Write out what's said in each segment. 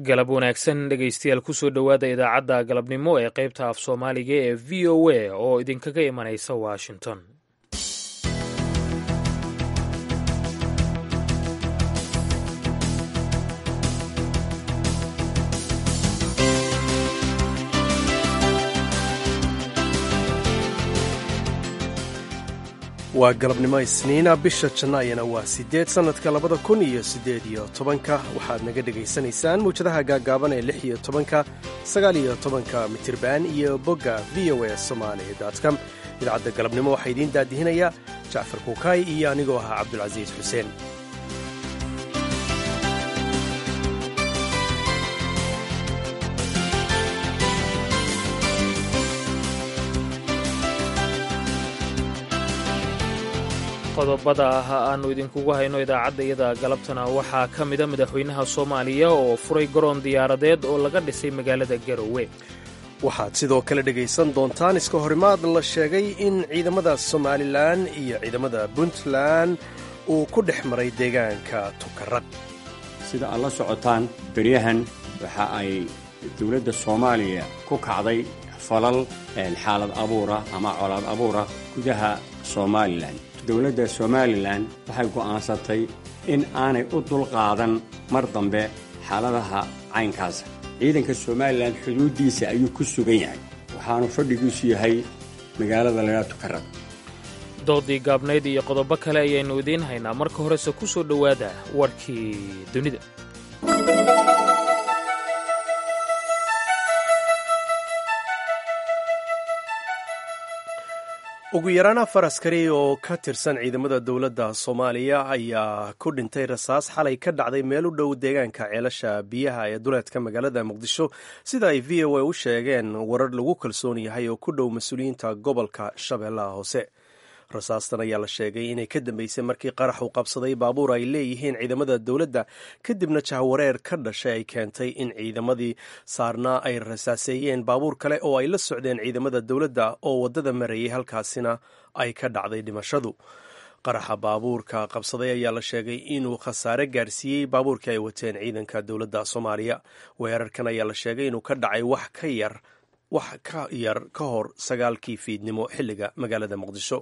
galab wanaagsan dhegaystayaal kusoo dhowaada idaacadda galabnimo ee qaybta af soomaaliga ee v o a oo idinkaga imanaysa washington waa galabnimo isniina bisha jannaayana waa siddeed sannadka labada kun iyo siddeed iyo tobanka waxaad naga dhegaysanaysaan mawjadaha gaaggaaban ee lix iyo tobanka sagaal iyo tobanka mitirban iyo bogga v o a somaali com idaacadda galabnimo waxaa idiin daadihinaya jacfar kuukaay iyo anigoo ahaa cabdulcasiis xuseen qodobada ah aannu idinkugu hayno idaacadda iyada galabtana waxaa ka mida madaxweynaha soomaaliya oo furay garoon diyaaradeed oo laga dhisay magaalada garowe waxaad sidoo kale dhegaysan doontaan iska horimaad la sheegay in ciidamada somalilan iyo ciidamada puntland uu ku dhex maray deegaanka tukaraq sida aad la socotaan beryahan waxa ay dowladda soomaaliya ku kacday falal xaalad abuura ama colaad abuura gudaha somalilan dowladda somalilan waxay go'aansatay in aanay u dulqaadan mar dambe xaaladaha caynkaasa ciidanka somalilan xuduuddiisa ayuu ku sugan yahay waxaanu fadhigiisu yahay magaalada lagaa tukarad doodii gaabnayd iyo qodobo kale ayaynu idiin haynaa marka horese ku soo dhowaada warkii dunida ugu yaraan afar askari oo ka tirsan ciidamada dowladda soomaaliya ayaa ku dhintay rasaas xalay ka dhacday meel u dhow deegaanka ceelasha biyaha ee duleedka magaalada muqdisho sida ay v o a u sheegeen warar lagu kalsoon yahay oo ku dhow mas-uuliyiinta gobolka shabeellaha hoose rasaastan ayaa la sheegay inay ka dambeysay markii qarax uu qabsaday baabuur ay leeyihiin ciidamada dowladda kadibna jahwareer ka dhashay ay keentay in ciidamadii saarnaa ay rasaaseeyeen baabuur kale oo ay la socdeen ciidamada dowladda oo waddada marayay halkaasina ay ka dhacday dhimashadu qaraxa baabuurka qabsaday ayaa la sheegay inuu khasaare gaarsiiyey baabuurkii ay wateen ciidanka dowladda soomaaliya weerarkan ayaa la sheegay inuu ka dhacay wax ka yar wax ka yar ka hor sagaalkii fiidnimo xilliga magaalada muqdisho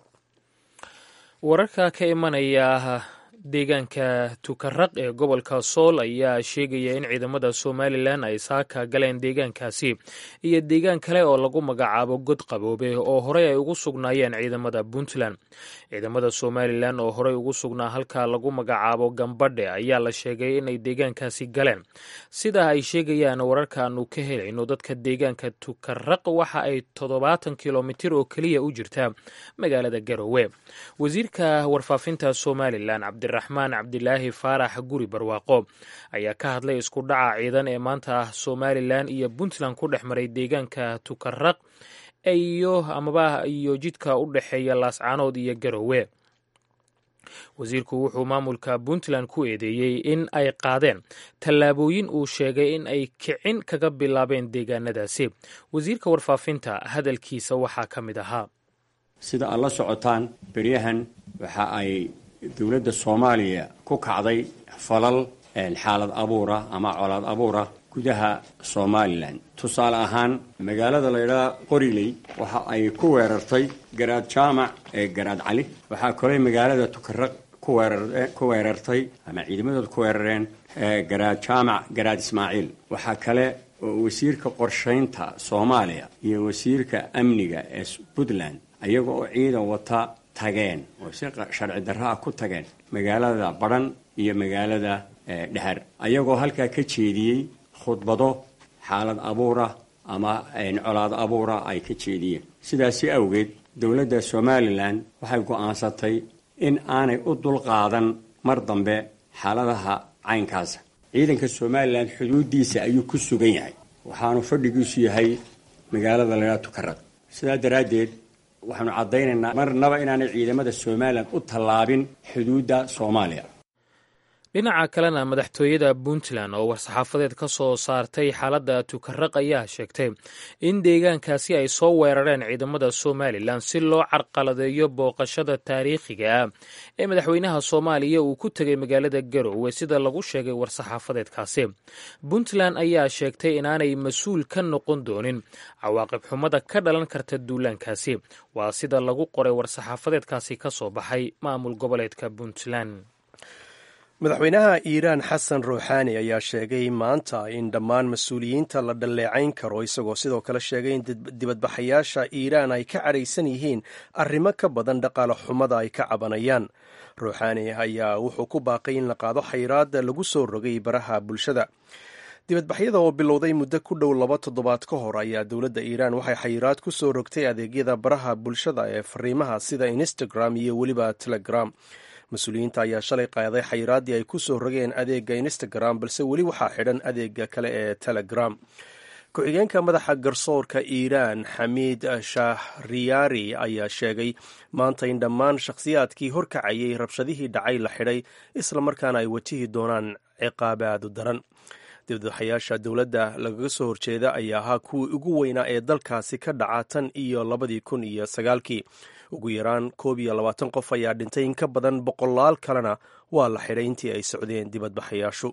wararka ka imanaya deegaanka tukaraq ee gobolka sool ayaa sheegaya in ciidamada somalilan ay saaka galeen deegaankaasi iyo deegaan kale oo lagu magacaabo god qaboobe oo horey ay ugu sugnaayeen ciidamada puntland ciidamada somalilan oo horey ugu sugnaa halka lagu magacaabo gambadhe ayaa la sheegay inay deegaankaasi galeen sida ay sheegayaan wararka aanu ka helayno dadka deegaanka tukaraq waxa ay toddobaatan kilomitir oo keliya u jirtaa magaalada garowe wasiirka warfaafinta somalilan raxmaan cabdilaahi faarax guri barwaaqo ayaa ka hadlay isku dhaca ciidan ee maanta somalilan iyo puntland ku dhex maray deegaanka tukaraq iyo amaba iyo jidka u dhexeeya laascaanood iyo garowe wasiirku wuxuu maamulka puntland ku eedeeyey in ay qaadeen tallaabooyin uu sheegay in ay kicin kaga bilaabeen deegaanadaasi wasiirka warfaafinta hadalkiisa waxaa ka mid ahaa sida aad la socotaan beryahan waxa ay dowladda soomaaliya ku kacday falal xaalad abuura ama colaad abuura gudaha somalilan tusaale ahaan magaalada laydhaha qoriley waxa ay ku weerartay garaad jaamac ee garaad cali waxaa koley magaalada tukaraq ku weerartay ama ciidamadooda ku weerareen garaad jaamac garaad ismaaciil waxaa kale oo wasiirka qorshaynta soomaaliya iyo wasiirka amniga ee puntland ayaga oo ciidan wata tageen oo si sharci darro ah ku tageen magaalada badhan iyo magaalada dhehar ayagoo halkaa ka jeediyey khudbado xaalad abuura ama colaad abuura ay ka jeediyeen sidaasi awgeed dowladda somalilan waxay go'aansatay in aanay u dulqaadan mar dambe xaaladaha caynkaasa ciidanka somalilan xuduuddiisa ayuu ku sugan yahay waxaanu fadhigiisu yahay magaalada lagaa tukarad sidaa daraaddeed waxaanu caddaynaynaa marnaba inaanay ciidamada somalilan u tallaabin xuduudda soomaaliya dhinaca kalena madaxtooyada puntland oo war-saxaafadeed ka soo saartay xaaladda tukaraq ayaa sheegtay in deegaankaasi ay soo weerareen ciidamada somalilan si loo carqaladeeyo booqashada taariikhiga ah ee madaxweynaha soomaaliya uu ku tegay magaalada garowe sida lagu sheegay war-saxaafadeedkaasi puntland ayaa sheegtay inaanay mas-uul ka noqon doonin cawaaqib xumada ka dhalan karta duulaankaasi waa sida lagu qoray war-saxaafadeedkaasi ka soo baxay maamul goboleedka puntland madaxweynaha iiraan xasan ruuxaani ayaa sheegay maanta in dhammaan mas-uuliyiinta la dhalleecayn karo isagoo sidoo kale sheegay in dibadbaxayaasha iiraan ay ka cadhaysan yihiin arrimo ka badan dhaqaale xumada ay ka cabanayaan ruuxaani ayaa wuxuu ku baaqay in la qaado xayraada lagu soo rogay baraha bulshada dibadbaxyada oo bilowday muddo ku dhow laba toddobaad ka hor ayaa dowladda iiraan waxay xayiraad ku soo rogtay adeegyada baraha bulshada ee fariimaha sida instagram iyo weliba telegram mas-uuliyiinta ayaa shalay qaaday xayiraaddii ay ku soo rogeen adeega instagram balse weli waxaa xidhan adeega kale ee telegram ku-xigeenka madaxa garsoorka iiraan xamiid shahriyaari ayaa sheegay maanta in dhammaan shakhsiyaadkii horkacayay rabshadihii dhacay la xidhay islamarkaana ay wajihi doonaan ciqaabaadu daran dibadbaxayaasha dowladda lagaga soo horjeeda ayaa ahaa kuwii ugu weynaa ee dalkaasi ka dhaca tan iyo labadii kun iyo sagaalkii ugu yaraan koob iyo labaatan qof ayaa dhintay in ka badan boqolaal kalena waa la xidhay intii ay socdeen dibadbaxayaashu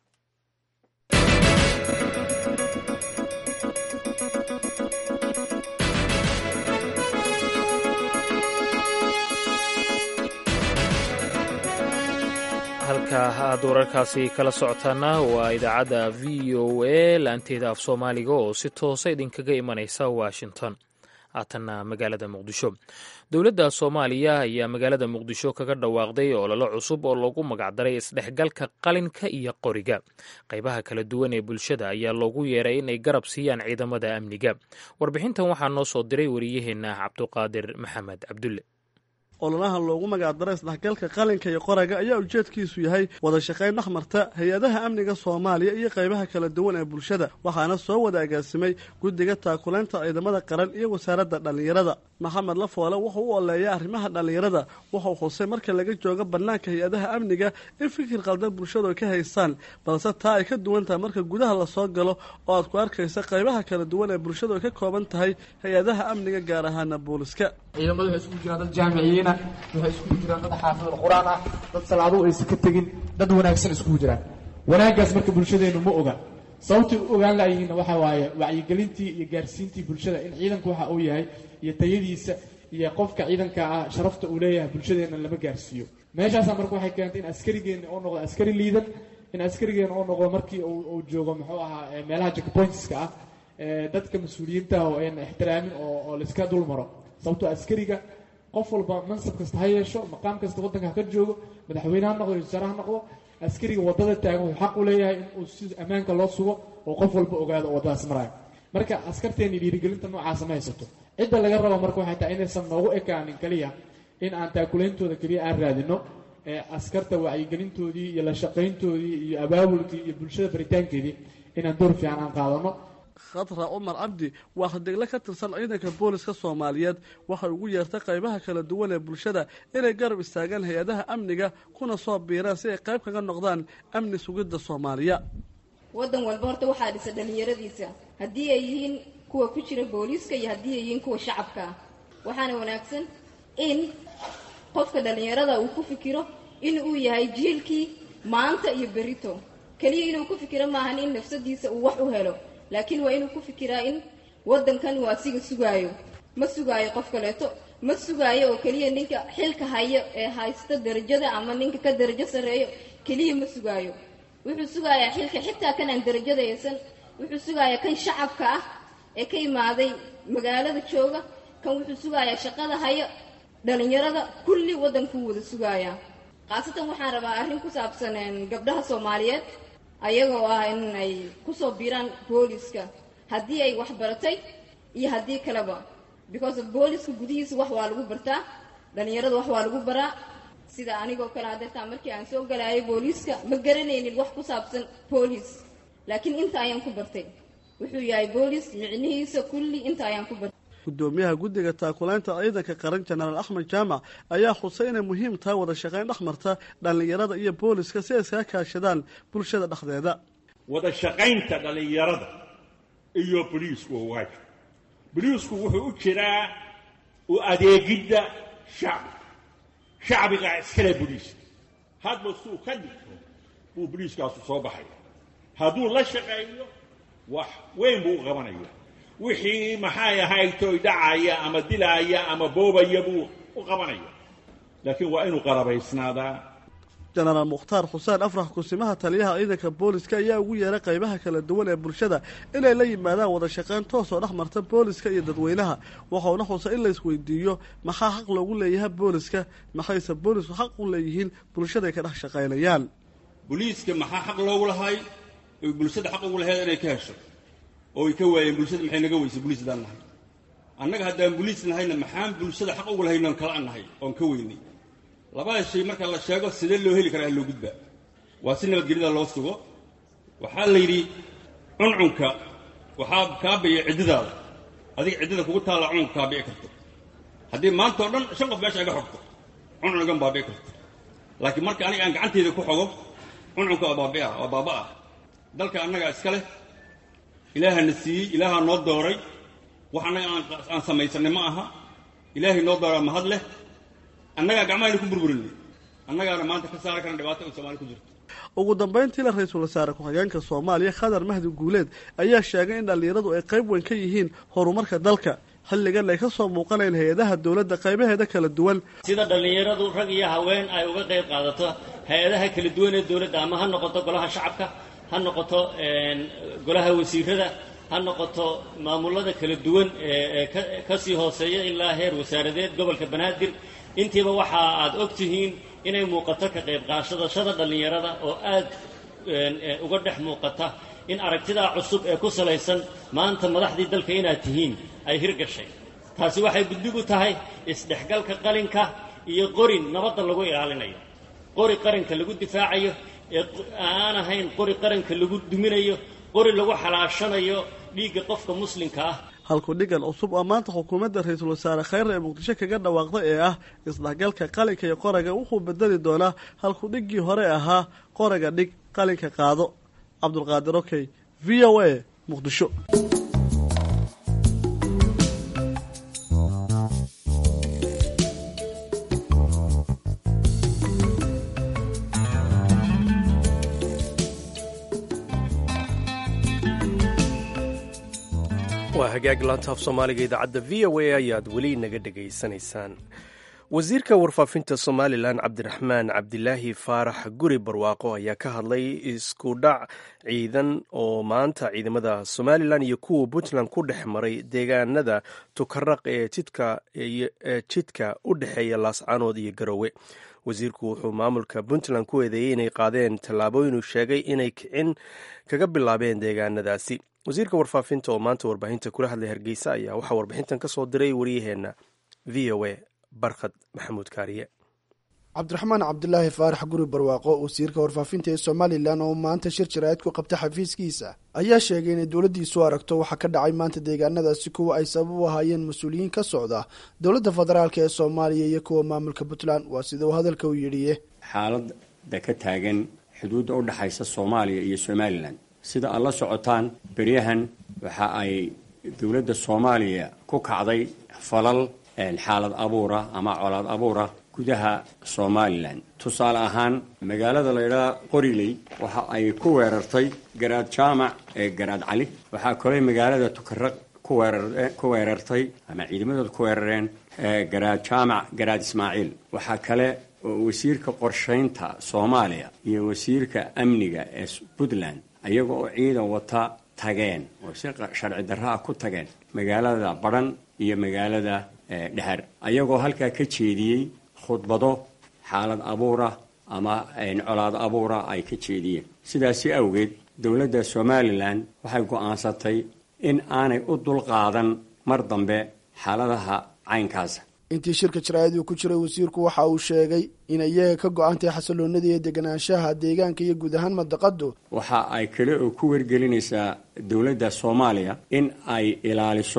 halka aad wararkaasi kala socotaana waa idaacadda v o a laanteeda af soomaaliga oo si toosa idinkaga imanaysa washington haatanna magaalada muqdisho dowladda soomaaliya ayaa magaalada muqdisho kaga dhawaaqday ololo cusub oo loogu magacdaray isdhexgalka qalinka iyo qoriga qaybaha kala duwan ee bulshada ayaa loogu yeeray inay garab siiyaan ciidamada amniga warbixintan waxaa noo soo diray wariyaheenna cabduqaadir maxamed cabdulle ololaha loogu magacdaray isdhexgalka qalinka iyo qoraga ayaa ujeedkiisu yahay wada shaqayn dhexmarta hay-adaha amniga soomaaliya iyo qaybaha kala duwan ee bulshada waxaana soo wada agaasimay guddiga taakulaynta ciidamada qaran iyo wasaaradda dhallinyarada maxamed lafoole wuxuu u oleeya arrimaha dhallinyarada wuxuu xusay marka laga joogo bannaanka hay-adaha amniga in fikir qaldan bulshadu ay ka haystaan balse taa ay ka duwan tahay marka gudaha lasoo galo oo aad ku arkaysa qaybaha kala duwan ee bulshadu ay ka kooban tahay hay-adaha amniga gaar ahaana booliska ciidamadu waxay isugu jiraan dad jaamiciyiina waxay isugu jiraan dad xaafidul qur-aan ah dad salaaduhu aysan ka tegin dad wanaagsan iskugu jiraan wanaaggaas marka bulshadeennu ma oga sababtay u ogaan laayihiinna waxaa waaye wacyigelintii iyo gaarsiintii bulshada in ciidanku waxa uu yahay iyo tayadiisa iyo qofka ciidanka ah sharafta uu leeyahay bulshadeenna lama gaarsiiyo meeshaasaa marka waxay keentay in askarigeenna uu noqdo askari liidan in askarigeenna uu noqdo markii uu joogo muxuu ahaa meelaha jackpointska ah dadka mas-uuliyiinta oo ayna ixtiraamin oo laiska dul maro sababtoo askariga qof walba mansab kasta ha yeesho maqaam kasta waddanka ha ka joogo madaxweyne ha noqdo wasaare ha noqdo askariga waddada taagan wuxuu xaq u leeyahay in uu si ammaanka loo sugo oo qof walba ogaado oo waddadaas maraayo marka askarteenni dhiirigelinta noocaasa ma haysato cidda laga rabo marka waxay tahay inaysan noogu ekaanin keliya in aan taakulaintooda keliya aan raadino ee askarta wacyigelintoodii iyo la shaqayntoodii iyo abaabulkii iyo bulshada baritaankeedii inaan door fiican aan qaadano khadra cumar cabdi waa hadegle ka tirsan ciidanka booliska soomaaliyeed waxay ugu yeertay qaybaha kala duwan ee bulshada inay garab istaagaan hay-adaha amniga kuna soo biiraan si ay qayb kaga noqdaan amni sugidda soomaaliya waddan walba horta waxaa dhisa dhallinyaradiisa haddii ay yihiin kuwa ku jira booliiska iyo haddii ay yihiin kuwa shacabka ah waxaana wanaagsan in qofka dhallinyarada uu ku fikiro in uu yahay jiilkii maanta iyo berito keliya inuu ku fikiro maahan in nafsadiisa uu wax u helo laakiin waa inuu ku fikiraa in waddankan uu asiga sugaayo ma sugaayo qof kaleeto ma sugaayo oo keliya ninka xilka hayo ee haysta darajada ama ninka ka darajo sarreeyo keliya ma sugaayo wuxuu sugayaa xilka xitaa kan aan darajada haysan wuxuu sugayaa kan shacabka ah ee ka imaaday magaalada jooga kan wuxuu sugayaa shaqada hayo dhalinyarada kulli waddankuu wada sugayaa khaasatan waxaan rabaa arrin ku saabsan gabdhaha soomaaliyeed ayagoo ah in ay kusoo biiraan booliska haddii ay wax baratay iyo haddii kaleba because of booliska gudihiisa wax waa lagu bartaa dhalinyarada wax waa lagu baraa sida anigoo kale hadeertaa markii aan soo galaayo booliiska ma garanaynin wax ku saabsan boolis laakiin inta ayaan ku bartay wuxuu yahay boolis micnihiisa kulli inta ayaan ku bartay gudoomiyaha guddiga taakulaynta ciidanka qaran jenaraal axmed jaamac ayaa xusay inay muhiim tahay wada shaqayn dhex marta dhallinyarada iyo booliska si ay iskaga kaashadaan bulshada dhexdeeda wada shaqaynta dhallinyarada iyo boliisku waa waajib boliisku wuxuu u jiraa u adeegidda shacbiga shacbigaa iskale boliiska hadba suu ka dhigto buu boliiskaasu soo baxaya hadduu la shaqeeyo wax weyn buu u qabanaya wixii maxay ahaytoy dhacaya ama dilaaya ama boobaya buu u qabanaya laakiin waa inuu qarabaysnaadaa jenaraal mukhtaar xuseen afrax kusimaha taliyaha ciidanka booliska ayaa ugu yeeray qaybaha kala duwan ee bulshada inay la yimaadaan wada shaqayn toos oo dhex marta booliska iyo dadweynaha waxauna xusay in la isweydiiyo maxaa xaq loogu leeyahay booliska maxayse boolisku xaq u leeyihiin bulshada ay ka dhex shaqaynayaan boliiska maxaa xaq loogu lahay oy bulshada xaq ugu lahayd inay ka hesho oo ay ka waayeen bulshada maxay naga weysay boliis haddaan nahay annaga haddaan boliis nahayna maxaan bulshada xaq ugu lahayn oon kala nahay oon ka weynay labada shay marka la sheego sidee loo heli karaa loo gudbaa waa si nabadgelyada loo sugo waxaa la yidhi cuncunka waxaa kaabiya ciddidaada adiga ciddida kugu taalla cuncunka kaabici karto haddii maanta o dhan shan qof meesha iga xogto cuncun igan baabici karto laakiin marka aniga aan gacanteyda ku xogo cuncunka waa baabi'a waa baaba'ah dalka annagaa iska leh ilaahana siiyey ilaahaa noo dooray wax annaga aan samaysanay ma aha ilaahay noo dooraa mahad leh annagaa gacmahayna ku burburinay annagaana maanta ka saari karna dhibaato ay soomaali ku jirto ugu dambayntiila ra-iisul wasaare ku-xigeenka soomaaliya khadar mahdi guuleed ayaa sheegay in dhallinyaradu ay qayb weyn ka yihiin horumarka dalka xilligan ay ka soo muuqanayn hay-adaha dowladda qaybaheeda kala duwan sida dhallinyaradu rag iyo haween ay uga qayb qaadato hay-adaha kala duwan ee dowladda ama ha noqoto golaha shacabka ha noqoto golaha wasiirada ha noqoto maamulada kala duwan ee ka sii hooseeya ilaa heer wasaaradeed gobolka banaadir intiiba waxa aad og tihiin inay muuqato ka qayb qaadashada dhallinyarada oo aad uga dhex muuqata in aragtidaa cusub ee ku salaysan maanta madaxdii dalka inaad tihiin ay hirgashay taasi waxay guddig u tahay isdhexgalka qalinka iyo qori nabadda lagu ilaalinayo qori qaranka lagu difaacayo ee aan ahayn qori qaranka lagu duminayo qori lagu xalaashanayo dhiigga qofka muslimka ah halku dhigan cusub oo maanta xukuumadda ra-iisul wasaare khayre ee muqdisho kaga dhawaaqday ee ah isdhexgalka qalinka iyo qoraga wuxuu bedeli doonaa halku dhiggii hore ahaa qoraga dhig qalinka qaado cabdulqaadir okey v o a muqdisho waa hagaag laantaaf soomaaliga idaacadda v o a ayaad weli naga dhegaysanaysaan wasiirka warfaafinta somalilan cabdiraxmaan cabdilaahi faarax guri barwaaqo ayaa ka hadlay isku dhac ciidan oo maanta ciidamada somalilan iyo kuwa puntland ku dhex maray deegaanada tukaraq ee jidka u dhexeeya laascaanood iyo garowe wasiirku wuxuu maamulka puntland ku eedeeyey inay qaadeen tallaabooyin uu sheegay inay kicin kaga bilaabeen deegaanadaasi wasiirka warfaafinta oo maanta warbaahinta kula hadlay hargeysa ayaa waxaa warbixintan ka soo diray waryaheena v o a barkhad maxamuud kaariye cabdiraxmaan cabdilaahi faarax guri barwaaqo wasiirka warfaafinta ee somalilan oo maanta shir jaraa'id ku qabta xafiiskiisa ayaa sheegay inay dowladdiisu aragto waxaa ka dhacay maanta deegaanadaasi kuwa ay sabab u ahaayeen mas-uuliyiin ka socda dowladda federaalk ee soomaaliya iyo kuwa maamulka puntland waa sida uu hadalka u yidhiye xaaladda ka taagan xuduudda u dhexaysa soomaaliya iyo somalilan sida aad la socotaan beryahan waxa ay dowladda soomaaliya ku kacday falal xaalad abuura ama colaad abuura gudaha somalilan tusaale ahaan magaalada laydhaha qoriley waxa ay ku weerartay garaad jaamac ee garaad cali waxaa kaley magaalada tukaraq ku weerartay ama ciidamadooda ku weerareen garaad jaamac garaad ismaaciil waxaa kale oo wasiirka qorshaynta soomaaliya iyo wasiirka amniga ee puntland ayaga oo ciidan wata tageen oo si sharci darro ah ku tageen magaalada badhan iyo magaalada dhehar ayagoo halkaa ka jeediyey khudbado xaalad abuura ama colaad abuura ay ka jeediyeen sidaasi awgeed dowladda somalilan waxay go'aansatay in aanay u dulqaadan mar dambe xaaladaha caynkaasa intii shirka jaraa'id uu ku jiray wasiirku waxa uu sheegay inay iyaga ka go-antay xasiloonada iyo deganaanshaha deegaanka iyo guud ahaan madaqadu waxa ay kale oo ku wargelinaysaa dowladda soomaaliya in ay ilaaliso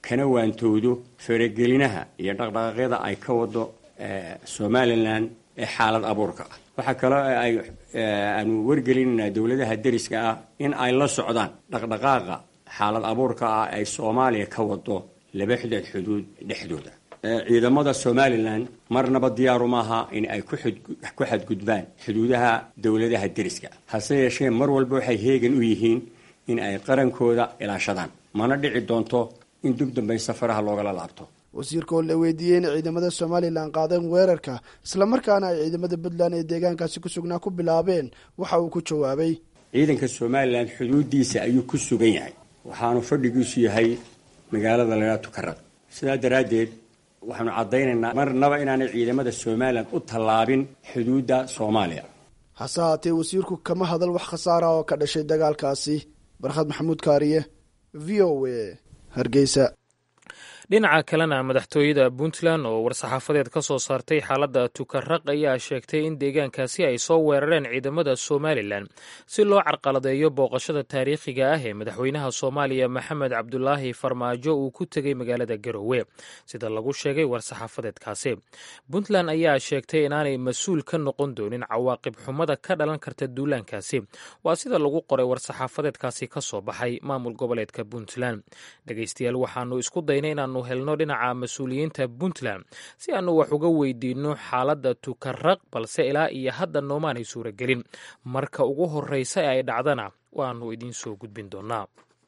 kana waantoodo faragelinaha iyo dhaqdhaqaaqyada ay ka wado somalilan ee xaalad abuurka ah waxaa kaloo ay aanu wargelinaynaa dowladaha deriska ah in ay la socdaan dhaqdhaqaaqa xaalad abuurka ah ay soomaaliya ka wado laba xideed xuduud dhexdooda ciidamada somalilan marnaba diyaaru maaha in ay ku xadgudbaan xuduudaha dowladaha deriska hase yeeshee mar walba waxay heegan u yihiin in ay qarankooda ilaashadaan mana dhici doonto in dib dambayn safaraha loogala laabto wasiirka oo la weydiiyey inay ciidamada somalilan qaadeen weerarka islamarkaana ay ciidamada puntland ee deegaankaasi ku sugnaa ku bilaabeen waxa uu ku jawaabay ciidanka somalilan xuduudiisa ayuu ku sugan yahay waxaanu fadhigiisu yahay magaalada laydhaha tukarad sidaa daraaddeed waxaanu caddaynaynaa marnaba inaanay ciidamada somalilan u tallaabin xuduudda soomaaliya hase haatee wasiirku kama hadal wax khasaara oo ka dhashay dagaalkaasi barkhad maxamuud kaariye v o a hargeysa dhinaca kalena madaxtooyada puntland oo war-saxaafadeed ka soo saartay xaaladda tukaraq ayaa sheegtay in deegaankaasi ay soo weerareen ciidamada somalilan si loo carqaladeeyo booqashada taariikhiga ah ee madaxweynaha soomaaliya maxamed cabdulaahi farmaajo uu ku tegey magaalada garowe sida lagu sheegay war-saxaafadeedkaasi puntland ayaa sheegtay inaanay mas-uul ka noqon doonin cawaaqib xumada ka dhalan karta duulaankaasi waa sida lagu qoray war-saxaafadeedkaasi ka soo baxay maamul goboleedka puntland dhegeystayaal waxaanu isku daynay inaanu helno dhinaca mas-uuliyiinta puntland si aanu wax uga weydiinno xaaladda tukaraq balse ilaa iyo hadda noomaanay suuragelin marka ugu horreysa ee ay dhacdana waannu idiin soo gudbin doonnaa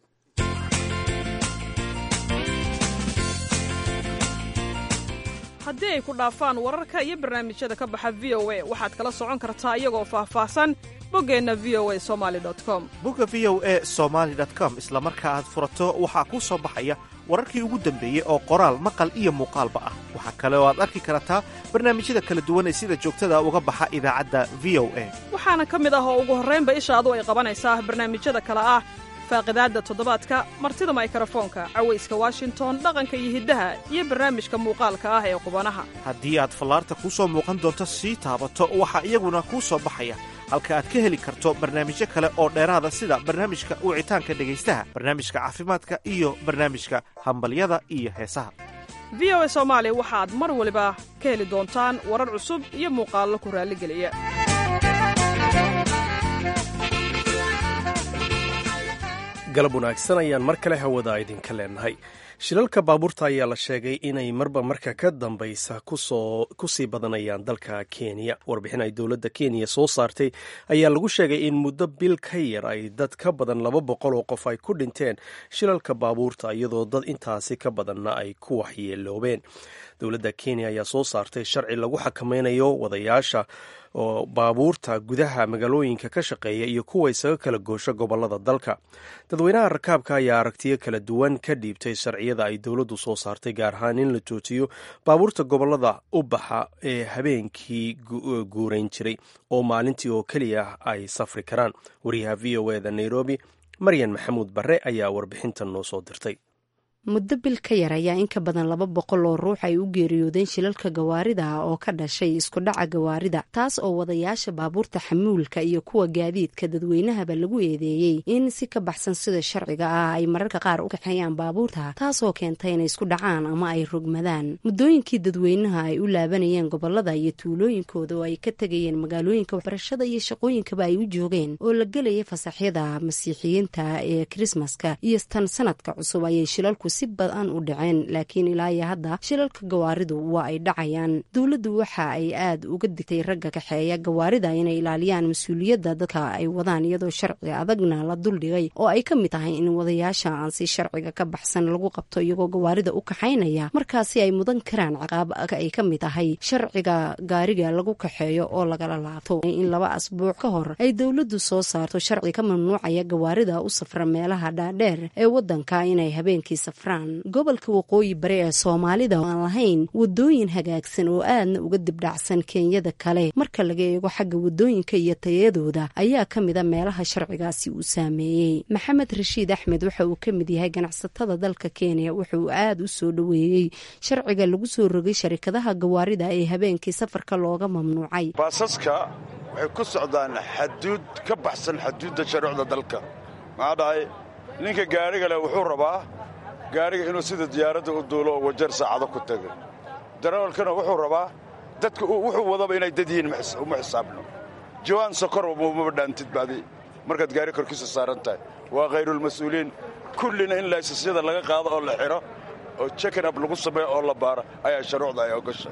haddii ay ku dhaafaan wararka iyo barnaamijyada ka baxa v o a waxaad kala socon kartaa iyagoo faahfaahsan boggeenna v o a somali com bogga v o e somaali com isla marka aad furato waxaa kuu soo baxaya wararkii ugu dambeeyey oo qoraal maqal iyo muuqaalba ah waxaa kale oo aad arki kartaa barnaamijyada kala duwan ee sida joogtada uga baxa idaacadda v o a waxaana ka mid ah oo ugu horraynba ishaadu ay qabanaysaa barnaamijyada kale ah faaqidaadda toddobaadka martida maykarafoonka cawayska washington dhaqanka iyo hiddaha iyo barnaamijka muuqaalka ah ee qubanaha haddii aad fallaarta kuu soo muuqan doonto sii taabato waxaa iyaguna kuu soo baxaya halka aad ka heli karto barnaamijyo kale oo dheeraada sida barnaamijka wicitaanka dhegaystaha barnaamijka caafimaadka iyo barnaamijka hambalyada iyo heesaha v o a soomaali waxaad mar waliba ka heli doontaan warar cusub iyo muuqaallo ku raalligeliya galab wanaagsan ayaan mar kale hawada idinka leenahay shilalka baabuurta ayaa la sheegay inay marba marka ka dambaysa kusii badanayaan dalka kenya warbixin ay dowladda kenya soo saartay ayaa lagu sheegay in muddo bil ka yar ay dad ka badan laba boqol oo qof ay ku dhinteen shilalka baabuurta iyadoo dad intaasi ka badanna ay ku waxyeeloobeen dowladda kenya ayaa soo saartay sharci lagu xakameynayo wadayaasha oo baabuurta gudaha magaalooyinka ka shaqeeya iyo kuwa isaga kala goosha gobolada dalka dadweynaha rakaabka ayaa aragtiyo kala duwan ka dhiibtay sharciyada ay dowladdu soo saartay gaar ahaan in la joojiyo baabuurta gobolada u baxa ee habeenkii guurayn jiray oo maalintii oo keliya ay safri karaan wariyaha v o eda nairobi maryan maxamuud barre ayaa warbixintan noo soo dirtay muddo bil ka yar ayaa in ka badan laba boqol oo ruux ay u geeriyoodeen shilalka gawaarida oo ka dhashay isku dhaca gawaarida taas oo wadayaasha baabuurta xamuulka iyo kuwa gaadiidka dadweynahaba lagu eedeeyey in si ka baxsan sida sharciga ah ay mararka qaar u kaxeeyaan baabuurta taasoo keentay inay isku dhacaan ama ay rogmadaan muddooyinkii dadweynaha ay u laabanayeen gobolada iyo tuulooyinkooda oo ay ka tegayeen magaalooyinka waxbarashada iyo shaqooyinkaba ay u joogeen oo la gelayay fasaxyada masiixiyiinta ee krismaska iyo tan sanadka cusub ayay shilalku si badan u dhaceen laakiin ilaa iyo hadda shilalka gawaaridu waa ay dhacayaan dowladdu waxa ay aad uga digtay ragga kaxeeya gawaarida inay ilaaliyaan mas-uuliyadda dadka ay wadaan iyadoo sharci adagna la duldhigay oo ay ka mid tahay in wadayaasha aan si sharciga ka baxsan lagu qabto iyagoo gawaarida u kaxaynaya markaasi ay mudan karaan ciqaab ay ka mid tahay sharciga gaariga lagu kaxeeyo oo lagala laabto in laba asbuuc ka hor ay dowladdu soo saarto sharci ka mamnuucaya gawaarida u safra meelaha dhaadheer ee wadanka inay habeenkii safraan gobolka waqooyi bari ee soomaalida aan lahayn wadooyin hagaagsan oo aadna uga dibdhacsan kenyada kale marka laga eego xagga wadooyinka iyo tayadooda ayaa ka mida meelaha sharcigaasi uu saameeyey maxamed rashiid axmed waxa uu ka mid yahay ganacsatada dalka kenya wuxuu aad u soo dhoweeyey sharciga lagu soo rogay sharikadaha gawaarida ee habeenkii safarka looga mamnuucay baasaska waxay ku socdaan xaduud ka baxsan xaduudda sharuucda dalka maxaa dhahay ninka gaarigale wuxuu rabaa gaariga inuu sida diyaaradda u duulo oo wajeer saacado ku tago darawalkana wuxuu rabaa dadka wuxuu wadaba inay dad yihiin uma xisaabno jawaan sokor maba dhaantid bacdi markaad gaari korkiisa saaran tahay waa khayrulmas-uuliin kullina in laysasyada laga qaado oo la xidho oo jekinab lagu sameeyo oo la baaro ayaa shuruucda ay ogasha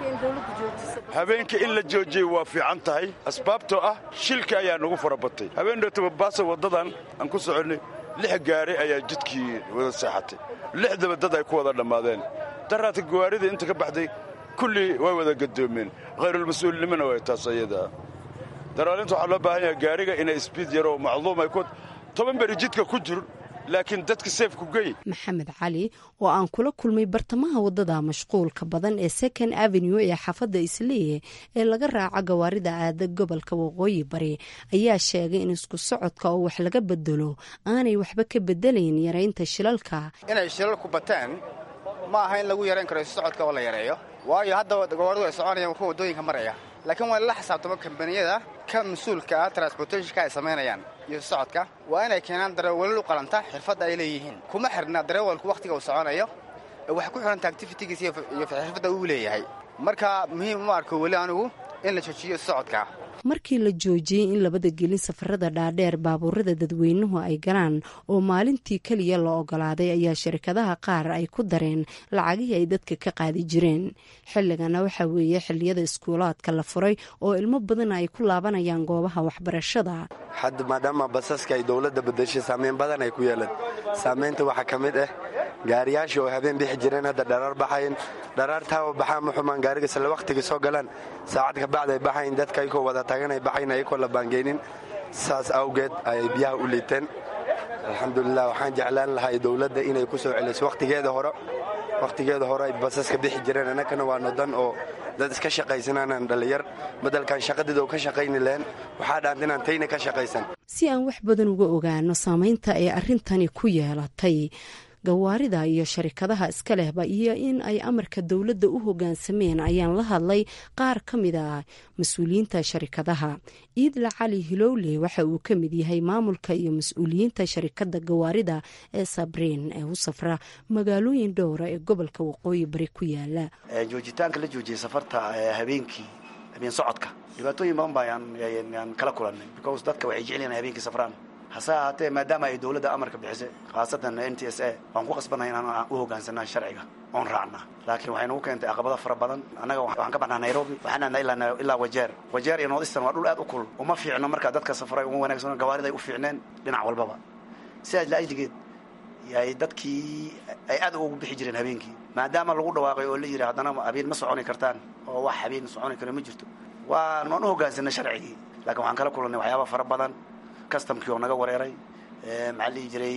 habeenkii in la joojiyey waa fiican tahay asbaabtoo ah shilka ayaa nagu fara batay habeen dhootaba baasa waddadan aan ku soconnay lix gaari ayaa jidkii wada seexatay lixdaba dad ay ku wada dhammaadeen daraadka gawaarida inta ka baxday kullii way wada gadoomeen khayrulmas-uulinimona way taas ayadaa daraalinta waxaa loo baahan yahay gaariga inay sbiid yaroo macluum ay ku toban beri jidka ku jir laakiin dadka seefku gey maxamed cali oo aan kula kulmay bartamaha waddada mashquulka badan ee second avenue ee xaafadda isleeye ee laga raaco gawaarida aada gobolka waqooyi bari ayaa sheegay in isku socodka oo wax laga bedelo aanay waxba ka bedelayn yaraynta shilalka inay shilalku bateen ma aha in lagu yarayn karo isu socodka oo la yareeyo waayo hadda gawaaridu ay soconayaan kuwa waddooyinka maraya laakiin waa la xisaabtamo kambaniyada ka mas-uulka ah transportationka ay samaynayaan iyo socodka waa inay keenaan darawalal u qalanta xirfadda ay leeyihiin kuma xirna darawalku wakhtiga uu soconayo waxay ku xidhanta activitigiis iyo xirfadda uu leeyahay marka muhiim uma arko weli anigu in la joojiyo socodka markii la joojiyey in labada gelin safarada dhaadheer baabuurada dadweynuhu ay galaan oo maalintii keliya la ogolaaday ayaa shirkadaha qaar ay ku dareen lacagihii ay dadka ka qaadi jireen xilligana waxaa weeye xilliyada iskuulaadka la furay oo ilmo badan ay ku laabanayaan goobaha waxbarashada hadda maadaama basaska ay dowladda badashay saameyn badan ay ku yeelan saamaynta waxaa ka mid ah gaariyaashii oo habeen bixi jireen hadda dharaar baxayn dharaartaaba baxaa ma xumaan gaariga isla wakhtigii soo galaan saacad ka bacd ay baxayn dadka ayagoo wada taganay baxayn ayagoo la baangeynin saas awgeed ayay biyaha u liiteen alxamdulilah waxaan jeclaan lahay dowladda inay ku soo celiso wakhtigeeda hore wakhtigeeda hore ay basaska bixi jireen annagana waa nodan oo dad iska shaqaysanaanan dhallinyar badalkan shaqadeeda ka shaqayni lahen waxaa dhaanta inaan tayna ka shaqaysan si aan wax badan uga ogaano saamaynta ay arrintani ku yeelatay gawaarida iyo sharikadaha iska lehba iyo in ay amarka dowladda u hogaansameen ayaan la hadlay qaar ka mid a mas-uuliyiinta sharikadaha iidla cali hilowle waxa uu ka mid yahay maamulka iyo mas-uuliyiinta sharikada gawaarida ee sabriin ee u safra magaalooyin dhowra ee gobolka waqooyi bari ku yaala joojitaanka la joojiyay safarta habeenkii habeen socodka dhibaatooyin badan baa yaan kala kulannay because dadka waxay jecel habeenkii safraan hase ahaatee maadaama ay dowladda amarka bixisay khaasatan n t s a waan ku qasbanay inaan u hogaansanaa sharciga oon raacna laakiin waxay nagu keentay caqabado fara badan annaga waxaan ka baxnaa nairobi waxaan aadnaa ilaa wajeer wajeer iyo northeastern waa dhul aad u kulul uma fiicno markaa dadka safray uma wanaagsan gawaarida ay u fiicneen dhinac walbaba sidaas laajligeed yay dadkii ay aad ugu bixi jireen habeenkii maadaama lagu dhawaaqay oo la yidhi haddana habeen ma soconi kartaan oo wax habeen soconi karo ma jirto waa waan u hogaansanay sharcigii laakiin waxaan kala kulannay waxyaaba fara badan customkii oo naga wareeray maxaa la dhihi jiray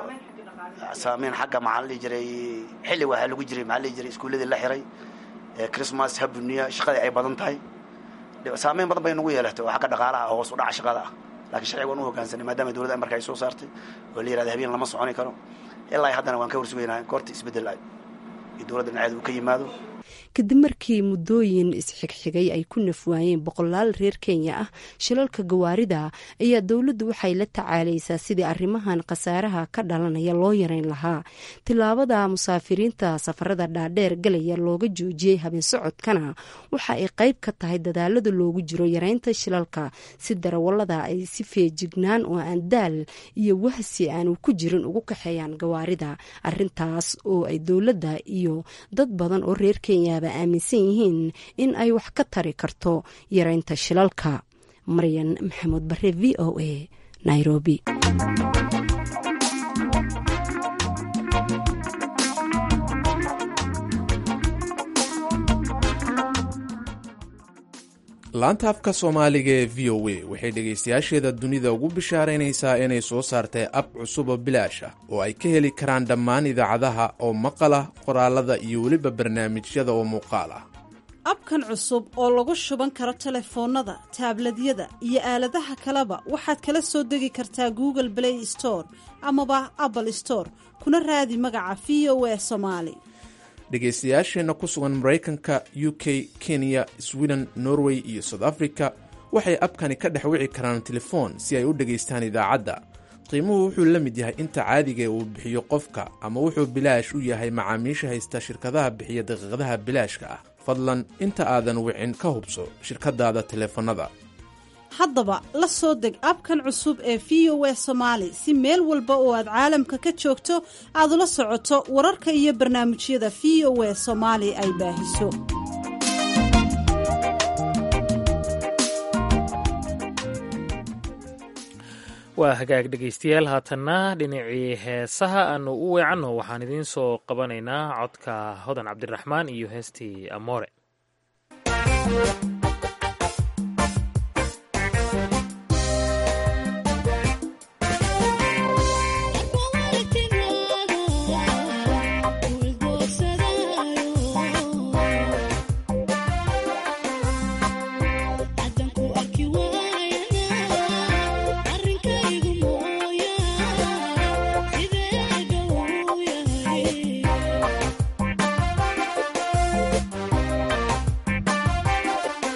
saameyn xagga maxaa la dhihi jiray xilli waxaa lagu jiray maxaa la dhihi jiray iskuulladii la xiray christmas habuniya shaqadii ay badan tahay saameyn badan bay nagu yeelatay oo xagga dhaqaalaha hoos u dhaca shaqada ah laakiin sharciga waan u hogaansanay maadaama dowladda amarka ay soo saartay oo la yirahda habeen lama soconi karo ilaa haddana waan ka warsugaynaa goorta isbeddel iyo dowladda dhinaceeda uu ka yimaado kadib markii muddooyin isxigxigay ay ku nafwaayeen boqolaal reer kenya ah shilalka gawaarida ayaa dowladdu waxay la tacaalaysaa sidii arrimahan khasaaraha ka dhalanaya loo yareyn lahaa tilaabada musaafiriinta safarada dhaadheer galaya looga joojiyey habeen socodkana waxa ay qayb ka tahay dadaalada loogu jiro yareynta shilalka si darawalada ay si feejignaan oo aan daal iyo wahsi aanu ku jirin ugu kaxeeyaan gawaarida arintaas oo ay dowladda iyo dad badan oo reer kenya aaminsan yihiin in ay wax ka tari karto yareynta shilalka maryan maxamuud bare v o a nairobi laanta afka soomaaliga ee v o a waxay dhegaystayaasheeda dunida ugu bishaaraynaysaa inay soo saartay ab cusub oo bilaash ah oo ay ka heli karaan dhammaan idaacadaha oo maqala qoraalada iyo weliba barnaamijyada oo muuqaal ah abkan cusub oo lagu shuban karo telefoonnada taabladyada iyo aaladaha kaleba waxaad kala soo degi kartaa google play store amaba apple store kuna raadi magaca v o a somaali dhegaystayaasheenna ku sugan maraykanka u k kenya sweden norway iyo south africa waxay abkani ka dhex wici karaan telefoon si ay u dhegaystaan idaacadda qiimuhu wuxuu la mid yahay inta caadigae uu bixiyo qofka ama wuxuu bilaash u yahay macaamiisha haysta shirkadaha bixiya daqiiqadaha bilaashka ah fadlan inta aadan wicin ka hubso shirkadaada taleefannada haddaba la soo deg abkan cusub ee v o a somaali si meel walba oo aad caalamka ka joogto aad ula socoto wararka iyo barnaamijyada v o a soomaali ay baahiso waa hagaag dhegaystayaal haatanna dhinacii heesaha aanu u weecanno waxaan idiin soo qabanaynaa codka hodan cabdiraxmaan iyo heestii amoore Yeah.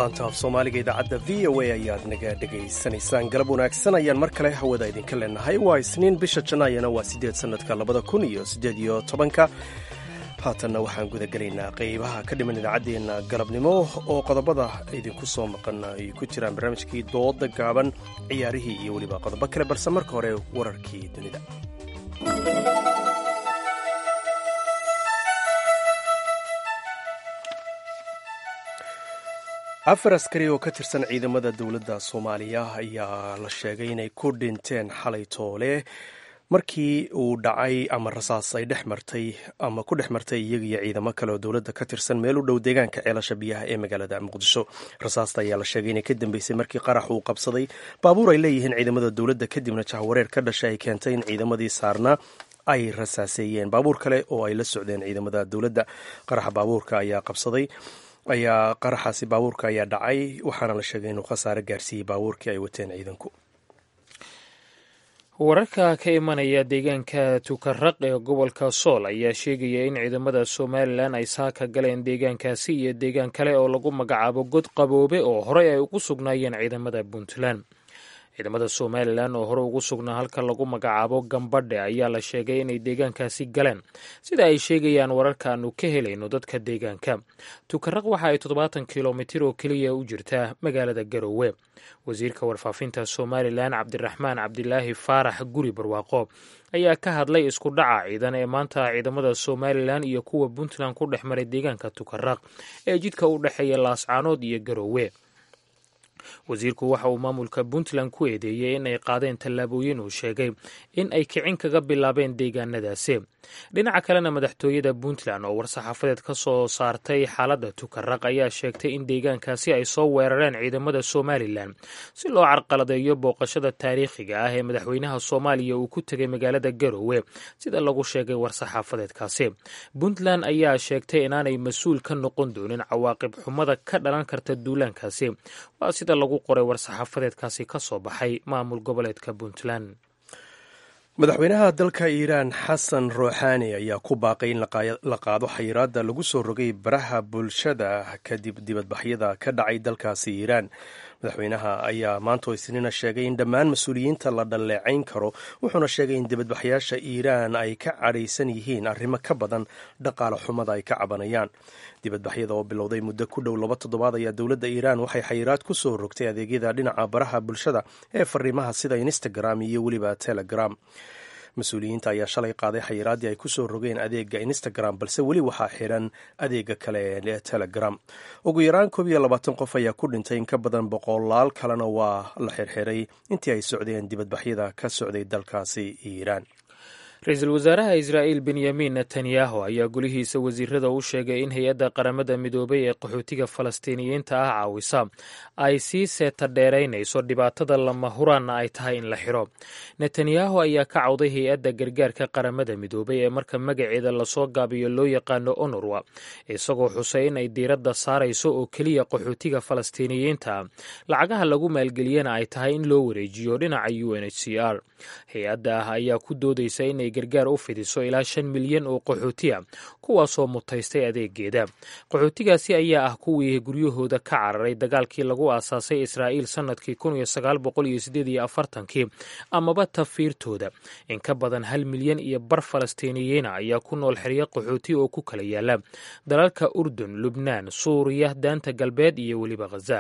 laanta af soomaaliga idaacadda v o a ayaad naga dhegaysanaysaan galab wanaagsan ayaan mar kale hawada idinka leenahay waa isniin bisha janaayana waa siddeed sannadka labada kun iyo siddeed iyo tobanka haatanna waxaan gudagelaynaa qeybaha ka dhiman idaacaddeenna galabnimo oo qodobada idinku soo maqan ay ku jiraan barnaamijkii dooda gaaban ciyaarihii iyo weliba qodobo kale balse marka hore wararkii dunida afar askari oo ka tirsan ciidamada dowladda soomaaliya ayaa la sheegay inay ku dhinteen xalay toole markii uu dhacay ama rasaas ay dhex martay ama ku dhex martay iyaga iyo ciidamo kale oo dowladda ka tirsan meel u dhow deegaanka ceelasha biyaha ee magaalada muqdisho rasaasta ayaa la sheegay inay ka dambeysay markii qarax uu qabsaday baabuur ay leeyihiin ciidamada dowladda kadibna jahwareer ka dhashay ay keentay in ciidamadii saarnaa ay rasaaseeyeen baabuur kale oo ay la socdeen ciidamada dowladda qaraxa baabuurka ayaa qabsaday ayaa qaraxaasi baabuurka ayaa dhacay waxaana la sheegay inuu khasaare gaarsiiyey baabuurkii ay wateen ciidanku wararka ka imanaya deegaanka tukaraq ee gobolka sool ayaa sheegaya in ciidamada somalilan ay saaka galeen deegaankaasi iyo deegaan kale oo lagu magacaabo god qaboobe oo horey ay ugu sugnaayeen ciidamada puntland ciidamada somalilan oo hore ugu sugnaa halka lagu magacaabo gambadhe ayaa la sheegay inay deegaankaasi galeen sida ay sheegayaan wararka aanu ka helayno dadka deegaanka tukaraq waxa ay toddobaatan kilomitir oo keliya u jirtaa magaalada garowe wasiirka warfaafinta somalilan cabdiraxmaan cabdilaahi faarax guri barwaaqo ayaa ka hadlay isku dhaca ciidan ee maanta ciidamada somalilan iyo kuwa puntland ku dhex maray deegaanka tukaraq ee jidka u dhexeeya laascaanood iyo garowe wasiirku waxa uu maamulka puntland ku eedeeyey in ay qaadeen tallaabooyin uu sheegay in ay kicin kaga bilaabeen deegaanadaasi dhinaca kalena madaxtooyada puntland oo war-saxaafadeed ka soo saartay xaaladda tukaraq ayaa sheegtay in deegaankaasi ay soo weerareen ciidamada somalilan si loo carqaladeeyo booqashada taariikhiga ah ee madaxweynaha soomaaliya uu ku tegay magaalada garowe sida lagu sheegay war-saxaafadeedkaasi puntland ayaa sheegtay inaanay mas-uul ka noqon doonin cawaaqib xumada ka dhalan karta duulaankaasi waa sida lagu qoray war-saxaafadeedkaasi ka soo baxay maamul goboleedka puntland madaxweynaha dalka iiraan xasan ruuxaani ayaa ku baaqay in la qaado xayiraadda lagu soo rogay baraha bulshada kadib dibadbaxyada ka dhacay dalkaasi iiraan madaxweynaha ayaa maanta isniina sheegay in dhammaan mas-uuliyiinta la dhalleecayn karo wuxuuna sheegay in dibadbaxyaasha iiraan ay ka cadhaysan yihiin arrimo ka badan dhaqaale xumada ay ka cabanayaan dibadbaxyada oo bilowday muddo ku dhow laba toddobaad ayaa dowladda iiraan waxay xayiraad ku soo rogtay adeegyada dhinaca baraha bulshada ee fariimaha sida instagram iyo weliba telegram mas-uuliyiinta ayaa shalay qaaday xayiraaddii ay ku soo rogeen adeega instagram balse weli waxaa xiran adeega kale ee telegram ugu yaraan koob iyo labaatan qof ayaa ku dhintay in ka badan boqolaal kalena waa la xirxiray intii ay socdeen dibadbaxyada ka socday dalkaasi iiraan ra-iisul wasaaraha israa'iil benyamin netanyahu ayaa golihiisa wasiirada u sheegay in hay-adda qaramada midoobay ee qaxootiga falastiiniyiinta ah caawisa ay sii seeta dheeraynayso dhibaatada lama huraanna ay tahay in la xiro netanyahu ayaa ka cawday hay-adda gargaarka qaramada midoobay ee marka magaceeda lasoo gaabiyo loo yaqaano onorwa isagoo xusay in ay diiradda saarayso oo keliya qaxootiga falastiiniyiinta lacagaha lagu maalgeliyana ay tahay in loo wareejiyo dhinaca u n h c r hay-adda ah ayaa ku doodaysa inay gargaar u fidiso ilaa shan milyan oo qaxootiya kuwaasoo mutaystay adeegeeda qaxootigaasi ayaa ah kuwii guryahooda ka cararay dagaalkii lagu aasaasay israa'iil sannadkii kun iyo sagaal boqol iyo sideed iyo afartankii amaba tafiirtooda in ka badan hal milyan iyo bar falastiiniyiina ayaa ku nool xeryo qaxooti oo ku kala yaala dalalka urdun lubnaan suuriya daanta galbeed iyo weliba khaza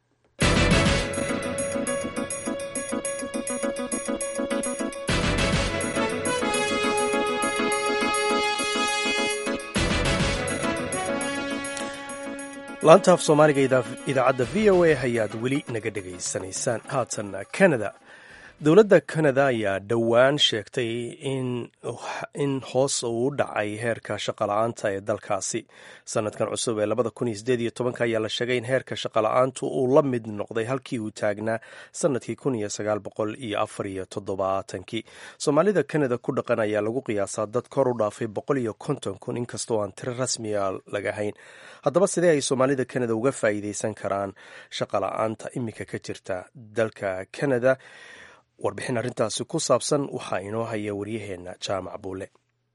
laanta af soomaaliga idaacadda v o a ayaad weli naga dhegaysanaysaan haatan canada dowladda canada ayaa dhowaan sheegtay in hoos uu u dhacay heerka shaqala-aanta ee dalkaasi sanadkan cusub ee labada kun iyo sideed iyo tobanka ayaa la sheegay in heerka shaqala-aantu uu la mid noqday halkii uu taagnaa sanadkii kun iyo sagaal boqol iyo afar iyo toddobaatankii soomaalida canada ku dhaqan ayaa lagu qiyaasaa dad kor u dhaafay boqol iyo konton kun inkastoo aan tiro rasmiya lagahayn haddaba sidee ay soomaalida canada uga faa'iideysan karaan shaqala-aanta iminka ka jirta dalka canada warbixin arrintaasi ku saabsan waxaa inoo haya waryaheena jaamac buule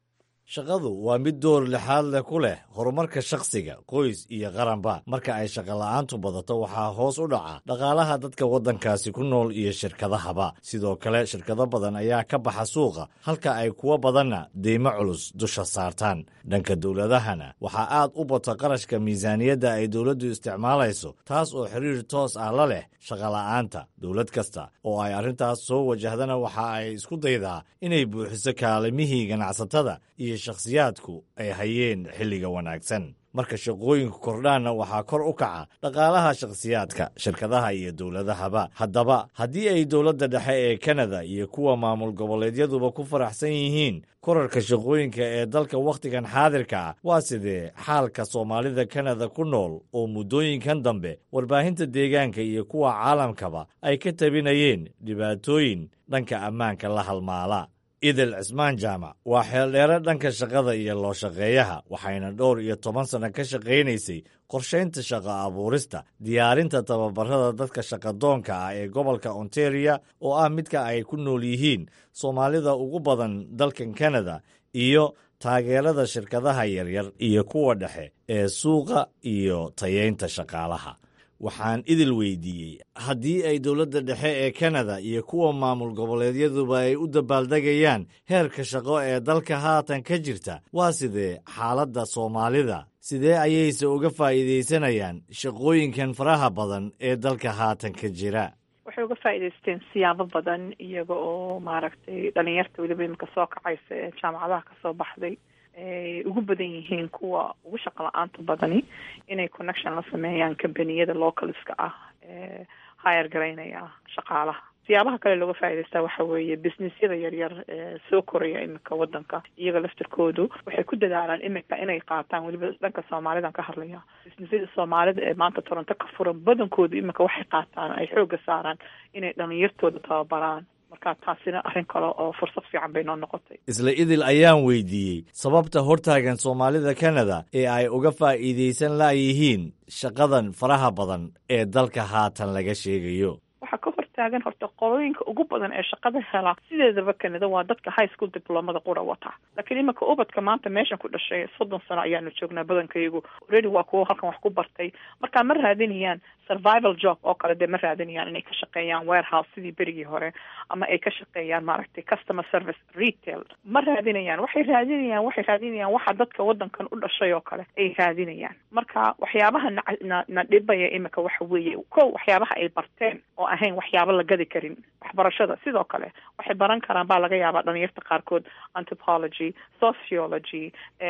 shaqadu waa mid door lixaad leh ku leh horumarka shakhsiga qoys iyo qaranba marka ay shaqola'aantu badato waxaa hoos u dhaca dhaqaalaha dadka waddankaasi ku nool iyo shirkadahaba sidoo kale shirkado badan ayaa ka baxa suuqa halka ay kuwo badanna deymo culus dusha saartaan dhanka dowladahana waxaa aad u bata qarashka miisaaniyadda ay dowladdu isticmaalayso taas oo xiriir toos ah la leh shaqola'aanta dowlad kasta oo ay arrintaas soo wajahdana waxa ay isku daydaa inay buuxiso kaalimihii ganacsatada iyo shakhsiyaadku ay hayeen xilliga wanaagsan marka shaqooyinku kordhaanna waxaa kor u kaca dhaqaalaha shakhsiyaadka shirkadaha iyo dowladahaba haddaba haddii ay dowladda dhexe ee kanada iyo kuwa maamul goboleedyaduba ku faraxsan yihiin korarka shaqooyinka ee dalka wakhtigan xaadirka ah waa sidee xaalka soomaalida kanada ku nool oo muddooyinkan dambe warbaahinta deegaanka iyo kuwa caalamkaba ay ka tabinayeen dhibaatooyin dhanka ammaanka la halmaala idil cismaan jaamac waa xeeldheere dhanka shaqada iyo loo shaqeeyaha waxayna dhowr iyo toban sanno ka shaqaynaysay qorshaynta shaqo abuurista diyaarinta tababarada dadka shaqadoonka ah ee gobolka ontaria oo ah midka ay ku nool yihiin soomaalida ugu badan dalkan kanada iyo taageerada shirkadaha yaryar iyo kuwa dhexe ee suuqa iyo tayeynta shaqaalaha waxaan idil weydiiyey haddii ay dowladda dhexe ee kanada iyo kuwa maamul goboleedyaduba ay u dabaaldegayaan heerka shaqo ee dalka haatan ka jirta waa sidee xaaladda soomaalida sidee ayayse uga faa'iidaysanayaan shaqooyinkan faraha badan ee dalka haatan ka jira waxay uga faa'iidaysteen siyaabo badan iyaga oo maaragtay dhalinyarta weliba iminka soo kacaysa ee jaamacadaha kasoo baxday ay ugu badan yihiin kuwa ugu shaqo la-aanta badani inay connection la sameeyaan combaniyada localska ah ee hire garaynaya shaqaalaha siyaabaha kale looga faa'idaystaa waxa weeye businessyada yaryar ee soo koraya iminka wadanka iyaga laftirkoodu waxay ku dadaalaan iminka inay qaataan weliba dhanka soomaalidan ka hadlaya businessyada soomaalida ee maanta toronto ka furan badankoodu iminka waxay qaataan ay xooga saaraan inay dhalinyartooda tababaraan marka taasina arrin kale oo fursad fiican bay noo noqotay isla idil ayaan weydiiyey sababta hortaagan soomaalida kanada ee ay uga faa'iidaysan la'yihiin shaqadan faraha badan ee dalka haatan laga sheegayo waxaa ka hortaagan horta qolooyinka ugu badan ee shaqada hela sideedaba kanada waa dadka high school diplomada qura wata laakiin iminka ubadka maanta meeshan ku dhashay soddon sano ayaanu joognaa badankayagu already waa kuwo halkan wax ku bartay marka ma raadinayaan survival job oo kale dee ma raadinayaan inay ka shaqeeyaan warehouse sidii berigii hore ama ay ka shaqeeyaan maaragtay customer service retail ma raadinayaan waxay raadinayaan waxay raadinayaan waxa dadka wadankan u dhashay oo kale ay raadinayaan marka waxyaabaha na na na dhibaya iminka waxa weeye ko waxyaabaha ay barteen oo ahayn waxyaaba la gadi karin waxbarashada sidoo kale waxay baran karaan baa laga yaabaa dhalinyarta qaarkood anthropology sociology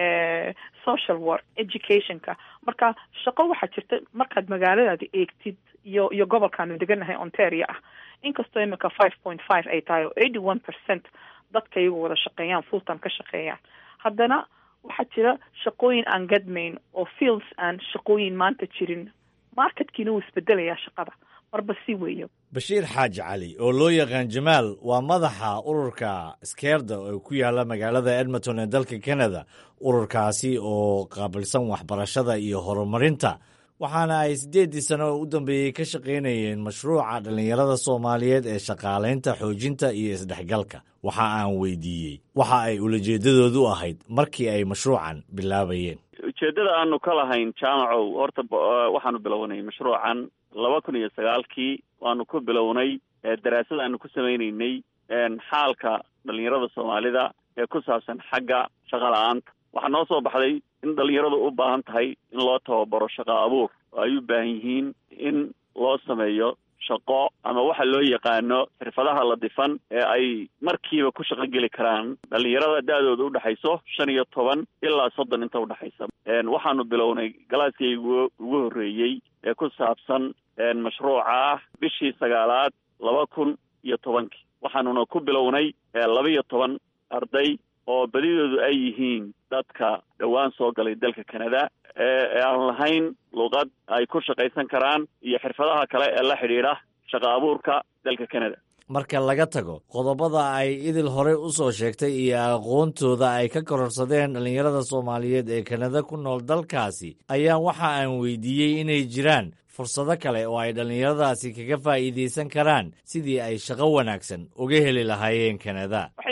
social work educationka marka shaqo waxaa jirta markaad magaaladaada eegtid iyo iyo gobolkaanu deganahay ontario ah inkastoo iminka five point five ay tahay oo eighty one percent dadka iyagu wada shaqeeyaan full time ka shaqeeyaan haddana waxaa jira shaqooyin aan gadmayn oo fields aan shaqooyin maanta jirin marketkiina wuu isbedelayaa shaqada marba si weeyo bashiir xaaji cali oo loo yaqaan jamaal waa madaxa ururka skeerda oo ku yaala magaalada edmonton ee dalka canada ururkaasi oo qaabilsan waxbarashada iyo horumarinta waxaana ay siddeeddii sano oo u dambeeyey ka shaqaynayeen mashruuca dhallinyarada soomaaliyeed ee shaqaalaynta xoojinta iyo isdhexgalka waxa aan weydiiyey waxa ay ulajeeddadoodu ahayd markii ay mashruucan bilaabayeen ujeeddada aanu ka lahayn jaamacow horta waxaanu bilownay mashruucan laba kun iyo sagaalkii waanu ku bilownay daraasad aanu ku samaynaynay xaalka dhalinyarada soomaalida ee ku saabsan xagga shaqa la-aanta waxaa noo soo baxday in dhalinyaradu u baahan tahay in loo tababaro shaqo abuur oo ay u baahan yihiin in loo sameeyo shaqo ama waxa loo yaqaano xirfadaha la difan ee ay markiiba ku shaqo geli karaan dhalinyarada da-dooda udhexayso shan iyo toban ilaa soddon inta udhexaysa waxaanu bilownay galaaskaygu ugu horreeyey ee ku saabsan mashruuca ah bishii sagaalaad laba kun iyo tobankii waxaanuna ku bilownay laba iyo toban arday oo badidoodu ay yihiin dadka dhowaan soo galay dalka canada ee aan lahayn luqad ay ku shaqaysan karaan iyo xirfadaha kale ee la xidhiidha shaqa abuurka dalka canada marka laga tago qodobada ay idil horey u soo sheegtay iyo aqoontooda ay ka kororsadeen dhallinyarada soomaaliyeed ee kanada ku nool dalkaasi ayaa waxa aan weydiiyey inay jiraan fursado kale oo ay dhallinyaradaasi kaga faa'iidaysan karaan sidii ay shaqo wanaagsan uga heli lahaayeen kanada waxyaabaha ugu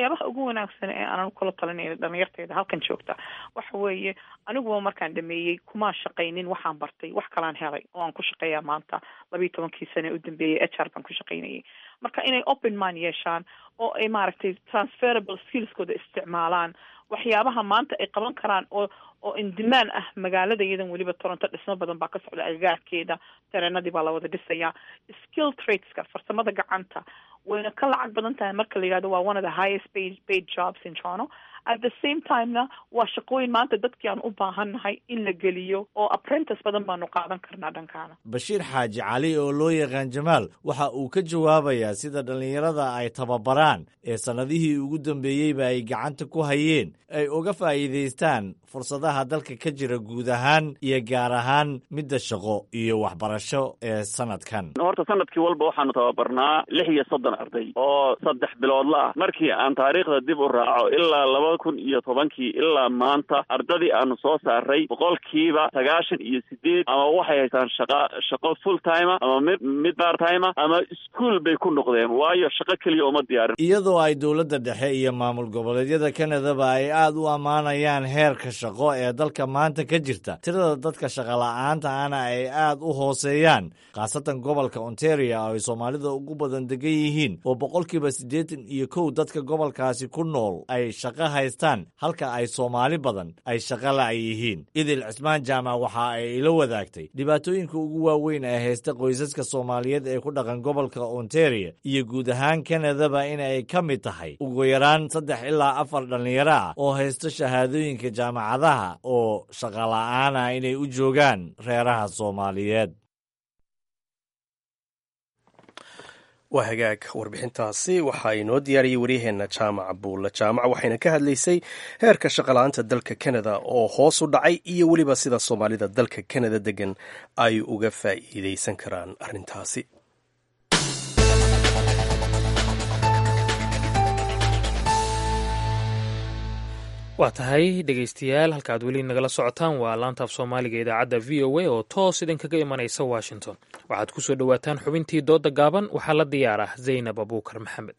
ugu wanaagsan ee aanan kula talinayna dhalinyarteeda halkan joogta waxa weeye aniguba markaan dhameeyey kumaa shaqaynin waxaan bartay wax kalaan helay oo aan ku shaqeeyaa maanta labiiyo tobankii sane u dambeeyey h r baan ku shaqaynayay marka inay open mind yeeshaan oo ay maaragtay transferable skillskooda isticmaalaan waxyaabaha maanta ay qaban karaan oo oo indimaan ah magaalada iyadan weliba toronto dhismo badan baa ka socda agagaarkeeda tareenadii baa la wada dhisayaa skill tradeska farsamada gacanta wayna ka lacag badan tahay marka la yihahdo waa one of the highest paid, paid jobs in toronto at the same timena waa shaqooyin maanta dadkii aan u baahannahay in la geliyo oo apprentice badan baanu qaadan karnaa dhankaana bashiir xaaji cali oo loo yaqaan jamaal waxa uu ka jawaabayaa sida dhallinyarada ay tababaraan ee sannadihii ugu dambeeyeyba ay gacanta ku hayeen ay uga faa'iidaystaan fursadaha dalka ka jira guud ahaan iyo gaar ahaan midda shaqo iyo waxbarasho ee sanadkan horta sanadkii walba waxaanu tababarnaa lix iyo soddon arday oo saddex biloodla ah markii aan taariikhda dib u raaco ilaa laba kun iyo tobankii ilaa maanta ardadii aanu soo saaray boqolkiiba sagaashan iyo sideed ama waxay haystaan shaqa shaqo full timea ama mid mid part timea ama iskuol bay ku noqdeen waayo shaqo keliya uma diyaarin iyadoo ay dowladda dhexe iyo maamul goboleedyada kanadaba ay aad u ammaanayaan heerka shaqo ee dalka maanta ka jirta tirada dadka shaqola'aanta ana ay aad u hooseeyaan khaasatan gobolka ontario oo ay soomaalida ugu badan degan yihiin oo boqolkiiba siddeetan iyo kow dadka gobolkaasi ku nool ay shaqo haystaan halka ay soomaali badan ay shaqo la' yihiin idil cismaan jaamac waxa ay ila wadaagtay dhibaatooyinka ugu waaweyn ee haysta qoysaska soomaaliyeed ee ku dhaqan gobolka ontario iyo guud ahaan kanadaba in ay ka mid tahay ugu yaraan saddex ilaa afar dhallinyaro ah oo haysto shahaadooyinka jaamacadaha oo shaqola'aan ah inay u joogaan reeraha soomaaliyeed waa hagaag warbixintaasi waxaa inoo diyaariyey waryaheena jaamac buulle jaamac waxayna ka hadlaysay heerka shaqala-aanta dalka kanada oo hoos u dhacay iyo weliba sida soomaalida dalka kanada degan ay uga faa'iideysan karaan arrintaasi waa tahay dhegaystayaal halka aad weli nagala socotaan waa laantaaf soomaaliga idaacadda v o a oo toos idinkaga imanaysa washington waxaad ku soo dhowaataan xubintii doodda gaaban waxaa la diyaar ah zaynab abuukar maxamed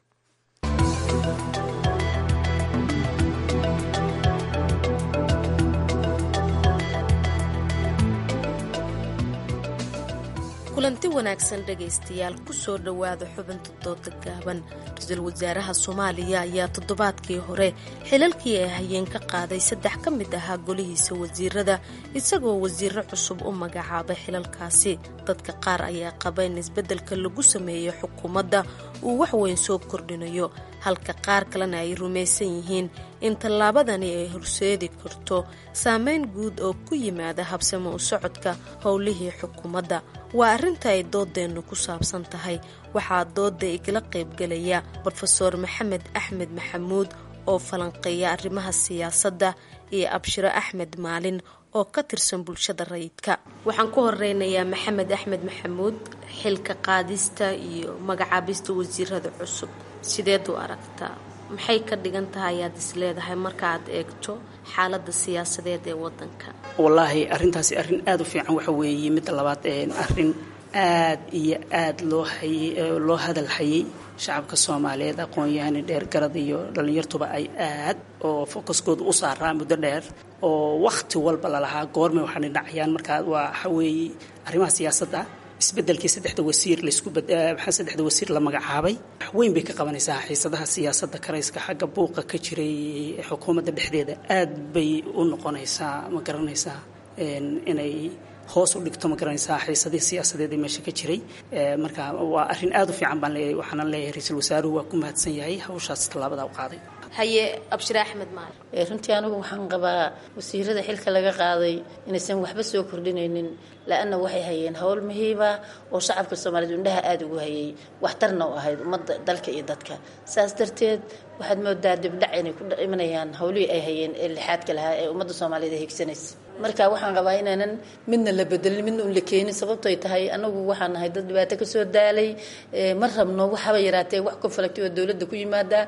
kulanti wanaagsan dhegaystayaal kusoo dhowaada xubinta dooda gaaban ra-iisul wasaaraha soomaaliya ayaa toddobaadkii hore xilalkii ay hayeen ka qaaday saddex ka mid ahaa golihiisa wasiirada isagoo wasiiro cusub u magacaabay xilalkaasi dadka qaar ayaa qaba in isbeddelka lagu sameeyo xukuumadda uu waxweyn soo kordhinayo halka qaar kalena ay rumaysan yihiin in tallaabadani ay horseedi karto saameyn guud oo ku yimaada habsamo u socodka howlihii xukuumadda waa arrinta ay doodeennu ku saabsan tahay waxaa dooda igala qaybgelaya brofeor maxamed axmed maxamuud oo falanqeeya arrimaha siyaasadda iyo abshiro axmed maalin oo ka tirsan bulshada rayidka waxaan ku horeynayaa maxamed axmed maxamuud xilka qaadista iyo magacaabista wasiirada cusub sideed u aragtaa maxay ka dhigan tahay ayaad is leedahay markaaad eegto xaaladda siyaasadeed ee wadanka wallaahi arrintaasi arrin aada u fiican waxa weeye midda labaad arrin aad iyo aad loo hayay loo hadal hayay shacabka soomaaliyeed aqoon-yahani dheergarad iyo dhallinyartuba ay aad oo focuskooda u saaraa muddo dheer oo wakhti walba lalahaa goormay waxaana dhacayaan markaa waa waxa weeye arrimaha siyaasadda isbedelkii saddexda wasiir laysku maxaa saddexda wasiir la magacaabay wax weyn bay ka qabanaysaa xiisadaha siyaasadda karayska xagga buuqa ka jiray xukuumadda dhexdeeda aad bay u noqonaysaa ma garanaysaa inay hoos u dhigto ma garanaysaa xiisadihii siyaasadeed ee meesha ka jiray marka waa arrin aada u fiican baan leeyahay waxaana leeyahay ra-iisul wasaaruhu waa ku mahadsan yahay hawshaas tallaabada u qaaday haye abshire axmed maali runtii anigu waxaan qabaa wasiirada xilka laga qaaday inaysan waxba soo kordhinaynin la-anna waxay hayeen howl muhiiba oo shacabka soomaaliyeed indhaha aada ugu hayay waxtarna u ahayd ummadda dalka iyo dadka saas darteed waxaad moodaa dibdhac inay ku imanayaan howlihii ay hayeen ee lixaadka lahaa ee ummadda soomaaliyeed ay higsanaysa marka waxaan qabaa inaanan midna la bedelin midna un la keenin sababto ay tahay anagu waxaan nahay dad dhibaato kasoo daalay ma rabno waxaba yaraatee wax konfalagti oo dowladda ku yimaada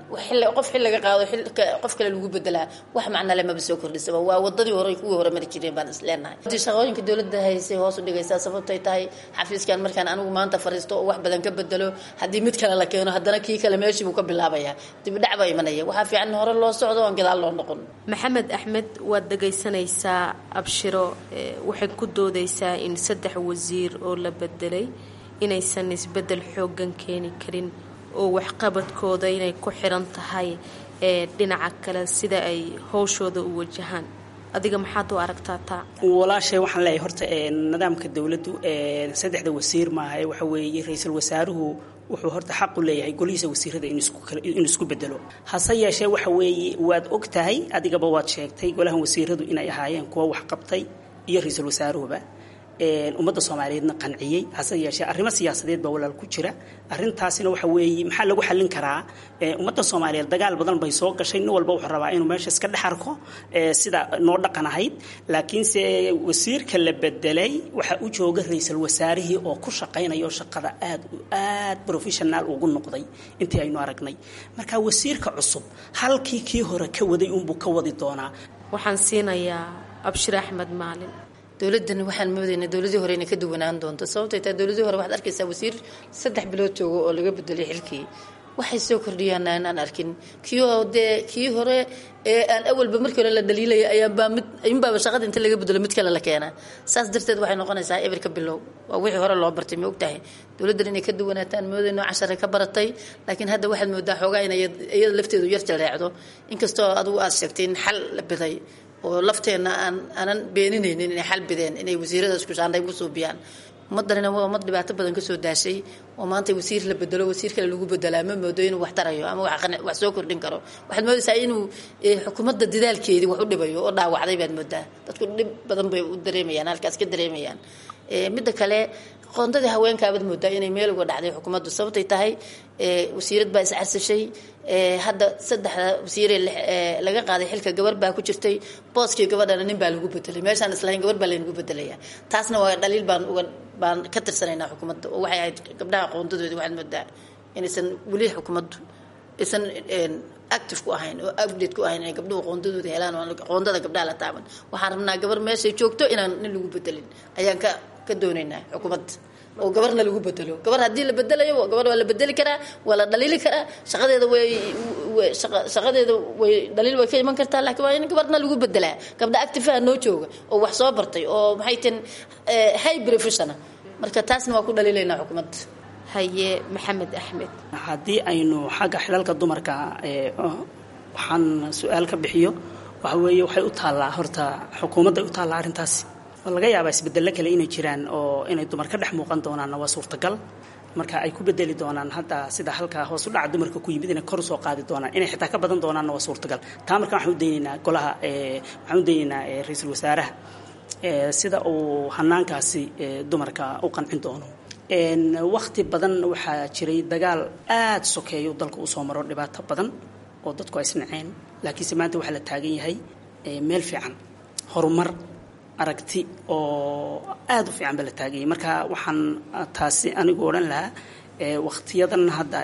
qof xil laga qaado qof kale lagu bedelaa wax macna le maba soo kordhisaba waa wadadii hore kuwii hore mari jireen baan isleenahay shaqooyinka dowladda haysay hoos u dhigaysaa sababtay tahay xafiiskan markaan anigu maanta fariisto oo wax badan ka bedelo haddii mid kale la keeno haddana kii kale meeshii buu ka bilaabaya dibidhac baa imanaya waxaa fiican in hore loo socdo oon gadaal loo noqon maxamed axmed waad dhagaysanaysaa abshiro waxay ku doodaysaa in saddex wasiir oo la bedelay inaysan isbedel xoogan keeni karin oo waxqabadkooda inay ku xiran tahay dhinaca kale sida ay howshooda u wajahaan adiga maxaad u aragtaa taa walaashay waxaan leeyahay horta nidaamka dowladdu saddexda wasiir maaha waxa weeye ra-iisul wasaaruhu wuxuu horta xaq u leeyahay golihiisa wasiirada inuu isku bedelo hase yeeshee waxa weeye waad og tahay adigaba waad sheegtay golahan wasiiradu inay ahaayeen kuwa wax qabtay iyo ra-iisul wasaaruhuba ummadda soomaaliyeedna qanciyey hase yeeshee arrimo siyaasadeed baa walaal ku jira arrintaasina waxa weeye maxaa lagu xallin karaa ummadda soomaaliyeed dagaal badan bay soo gashay nin walba wuxuu rabaa inuu meesha iska dhex arko sida noo dhaqan ahayd laakiinse wasiirka la bedelay waxa u jooga ra-iisul wasaarihii oo ku shaqaynayo shaqada aad aad professional ugu noqday intii aynu aragnay marka wasiirka cusub halkii kii hore ka waday unbuu ka wadi doonaa waxaan siinayaa abshir axmed maalin dowladani waxaan moodaynaa dowladii hore inay ka duwanaan doonto sababtay taa dowladii hore waxaad arkaysaa wasiir saddex bilood joogo oo laga bedelay xilkii waxay soo kordhiyaan aan arkin kii dee kii hore ee aan awalba markii hore la dhaliilaya ayaanbaa mid inbaaba shaqada inta laga bedelo mid kale la keenaa saas darteed waxay noqonaysaa eberka bilow waa wixii hore loo bartay ma ogtahay dowladdan inay ka duwanaataan moodayno cashare ka baratay laakiin hadda waxaad moodaa xoogaa inay iyada lafteedu yar jaleecdo inkastoo adigu aad sheegtay in xal la biday oo lafteenna aan aanan beeninaynin inay xal bideen inay wasiirada isku shaandhay ku suubiyaan ummaddanina waa ummad dhibaato badan kasoo daashay oo maanta wasiir la bedelo wasiir kale lagu bedelaa ma moodo inuu wax tarayo ama wax soo kordhin karo waxaad moodaysaa inuu xukuumadda dadaalkeedii wax u dhibayo oo dhaawacday baad moodaa dadku dhib badan bay u dareemayaan halkaas ka dareemayaan midda kale qoondadii haweenkaabaad moodaa inay meel uga dhacday xukuumaddu sababtay tahay wasiirad baa iscarsashay hadda saddexda wasiire laga qaaday xilka gabar baa ku jirtay booskii gabadhana nin baa lagu bedelay meeshaan islahayn gabar baa laynagu bedelaya taasna waa dhaliil baan uga baan ka tirsanaynaa xukuumadda oo waxay ahayd gabdhaha qoondadoodi waxaad moodaa inaysan weli xukuumaddu aysan active ku ahayn oo update ku ahayn inay gabdhuhu qoondadooda helaan oo qoondada gabdhaha la taaban waxaan rabnaa gabar meeshay joogto inaan nin lagu bedelin ayaan ka ka doonaynaa xukuumadda oo gabarna lagu bedelo gabar haddii la bedelayo gabar waa la bedeli karaa waa la dhaliili karaa shaqadeeda way shaqadeeda way dhaliil way ka iman kartaa laakiin waa in gabarna lagu bedelaa gabdha activeha noo jooga oo wax soo bartay oo maxay tin high professional marka taasna waa ku dhaliilaynaa xukuumadda haye maxamed axmed haddii aynu xagga xilalka dumarka waxaan su-aal ka bixiyo waxa weeye waxay u taallaa horta xukuumadday u taallaa arrintaasi laga yaabaa isbedelo kale inay jiraan oo inay dumar ka dhex muuqan doonaanna waa suurtagal marka ay ku bedeli doonaan hadda sida halkaa hoos u dhaca dumarka ku yimid inay kor usoo qaadi doonaan inay xitaa ka badan doonaanna waa suurtagal taa marka waxaan u daynaynaa golaha waxaan u daynaynaa ra-iisul wasaaraha sida uu hanaankaasi dumarka u qancin doono wakti badan waxaa jiray dagaal aada sokeeyo dalka uu soo maro dhibaato badan oo dadku ay isnaceen laakiinse maanta waxaa la taagan yahay meel fiican horumar aragti oo aada u fiican ba la taaganyay marka waxaan taasi anigu odhan lahaa wakhtiyadan hadda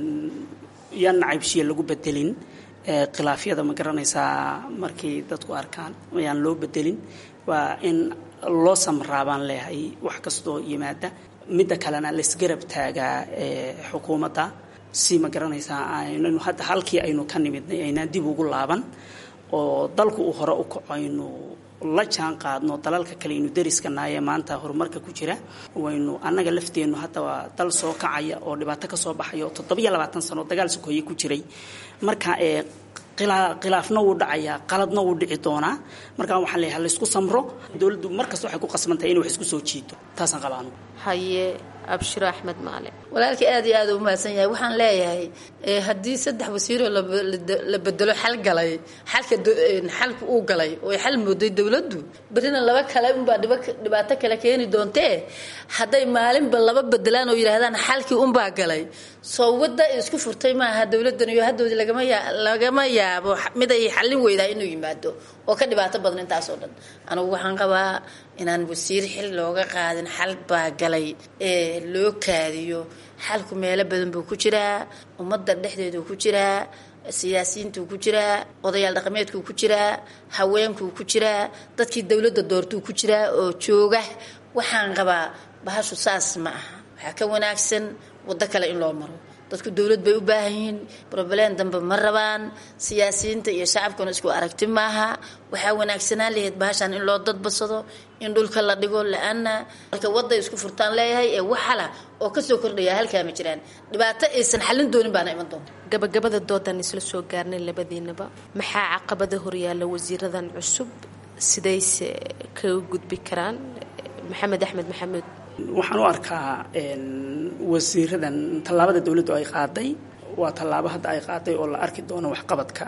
yaan nacaybshiya lagu bedelin khilaafyada ma garanaysaa markay dadku arkaan yaan loo bedelin waa in loo samraa baan leeyahay wax kastoo yimaada midda kalena laisgarab taagaa xukuumadda si ma garanaysaa aynanu hadda halkii aynu ka nimidnay aynaan dib ugu laaban oo dalku uu hore u kaco aynu la jaan qaadno dalalka kale aynu dariskanaayee maanta horumarka ku jira waynu annaga lafteennu hadda waa dal soo kacaya oo dhibaato ka soo baxaya oo toddobiyo labaatan sano dagaal sokoye ku jiray marka ee khilaafna wuu dhacayaa qaladna wuu dhici doonaa markaa waxaan leeyahay laysku samro dowladdu markasta waxay ku qasbantahay inay wax isku soo jiito taasaan qabaa anugu haye abshiro axmed maale walaalkii aad iyo aad u mahadsan yahay waxaan leeyahay haddii saddex wasiiroo la bedelo xal galay xalka xalka uu galay oo xal mooday dowladdu berrina laba kale unbaa dhibaato kale keeni doontee hadday maalinba laba bedelaan oo yidhaahdaan xalkii unbaa galay soo wadda isku furtay maaha dowladdan iyo haddoodii lagama yaa lagama yaabo mid ay xallin weydaa inuu yimaado oo ka dhibaato badan intaasoo dhan anigu waxaan qabaa inaan wasiir xil looga qaadin xal baa galay ee loo kaadiyo xalku meelo badan buu ku jiraa ummadda dhexdeeduu ku jiraa siyaasiyiintuu ku jiraa odayaal dhaqameedkuu ku jiraa haweenkuu ku jiraa dadkii dowladda doortuu ku jiraa oo jooga waxaan qabaa bahashu saas ma aha waxaa ka wanaagsan waddo kale in loo maro dadku dowlad bay u baahan yihiin broblem dambe ma rabaan siyaasiyiinta iyo shacabkuna isku aragti maaha waxaa wanaagsanaan lahayd bahashan in loo dadbasado in dhulka la dhigo la-ana marka wadday isku furtaan leeyahay ee waxala oo kasoo kordhaya halkaa ma jiraan dhibaato aysan xallin doonin baana iman doonta gabagabada doodan isla soo gaarnay labadiinaba maxaa caqabada horyaalla wasiiradan cusub sidayse kaga gudbi karaan maxamed axmed maxamuud waxaan u arkaa wasiiradan tallaabada dowladdu ay qaaday waa tallaabo hadda ay qaaday oo la arki doono waxqabadka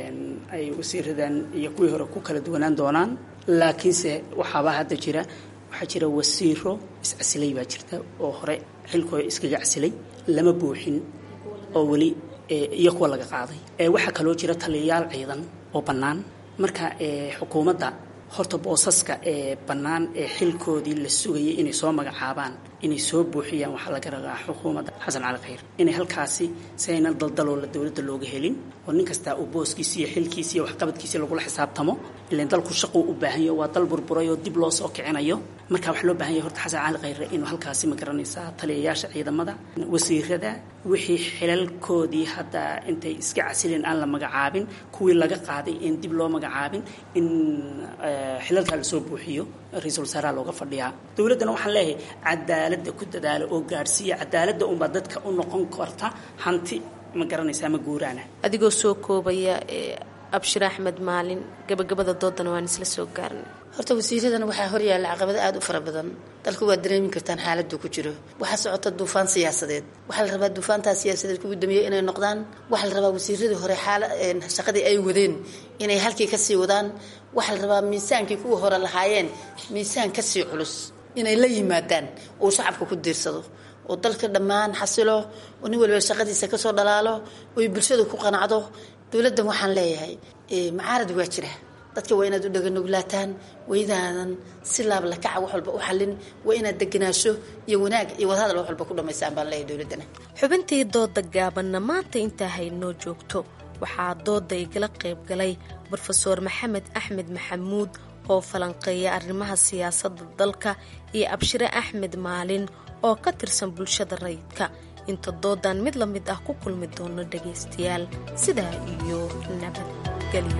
ay wasiiradan iyo kuwii hore ku kala duwanaan doonaan laakiinse waxaaba hadda jira waxaa jira wasiiro iscasilay baa jirta oo hore xilkooda iskaga casilay lama buuxin oo weli iyo kuwa laga qaaday waxaa kaloo jira taliyayaal ciidan oo bannaan marka xukuumadda horta boosaska ee bannaan ee xilkoodii la sugayay inay soo magacaabaan inay soo buuxiyaan waxaa laga ragaa xukuumadda xasan cali khayr inay halkaasi si aynan daldaloola dowladda looga helin oo nin kastaa uu booskiisi iyo xilkiisi iyo waxqabadkiisi lagula xisaabtamo ilan dalku shaquu u baahanyo waa dal burburay oo dib loo soo kicinayo marka waxaa loo baahan yahay horta xasan cali khayre inuu halkaasi ma garanaysaa taliyayaasha ciidamada wasiirada wixii xilalkoodii hadda intay iska casileen aan la magacaabin kuwii laga qaaday in dib loo magacaabin in xilalkaa lasoo buuxiyo ra-iisul wasaaraha looga fadhiyaa dowladdana waxaan leeyahay cadaaladda ku dadaala oo gaadhsiiya cadaaladda unbaa dadka u noqon karta hanti ma garanaysaa ma guuraana adigoo soo koobaya abshir axmed maalin gabagabada doodana waan isla soo gaarnay horta wasiiradan waxaa horyaalla caqabado aada u fara badan dalku waa dareemi kartaan xaaladuu ku jiro waxaa socota duufaan siyaasadeed waxaa la rabaa duufaantaa siyaasadeed kugu dambeeyey inay noqdaan waxaa la rabaa wasiiradii hore xaala shaqadii ay wadeen inay halkii kasii wadaan waxaa la rabaa miisaankii kuwii hore lahaayeen miisaan kasii culus inay la yimaadaan uu shacabka ku diirsado oo dalka dhammaan xasilo oo nin waliba shaqadiisa kasoo dhalaalo oy bulshadu ku qanacdo dowladdan waxaan leeyahay macaarad waa jira dadka waa inaad u dhaganoglaataan waydaadan si laablakaca wax walba u xallin waa inaad deganaasho iyo wanaag iyo wadahadal wax walba ku dhammaystaan baan leeyahay dowladdana xubintii dooda gaabanna maanta intaa haynoo joogto waxaa dooda igala qayb galay brofeor maxamed axmed maxamuud oo falanqeeya arrimaha siyaasadda dalka iyo abshire axmed maalin oo ka tirsan bulshada rayidka inta doodan mid la mid ah ku kulmi doono dhagaystayaal sidaa iyo nabadgelyo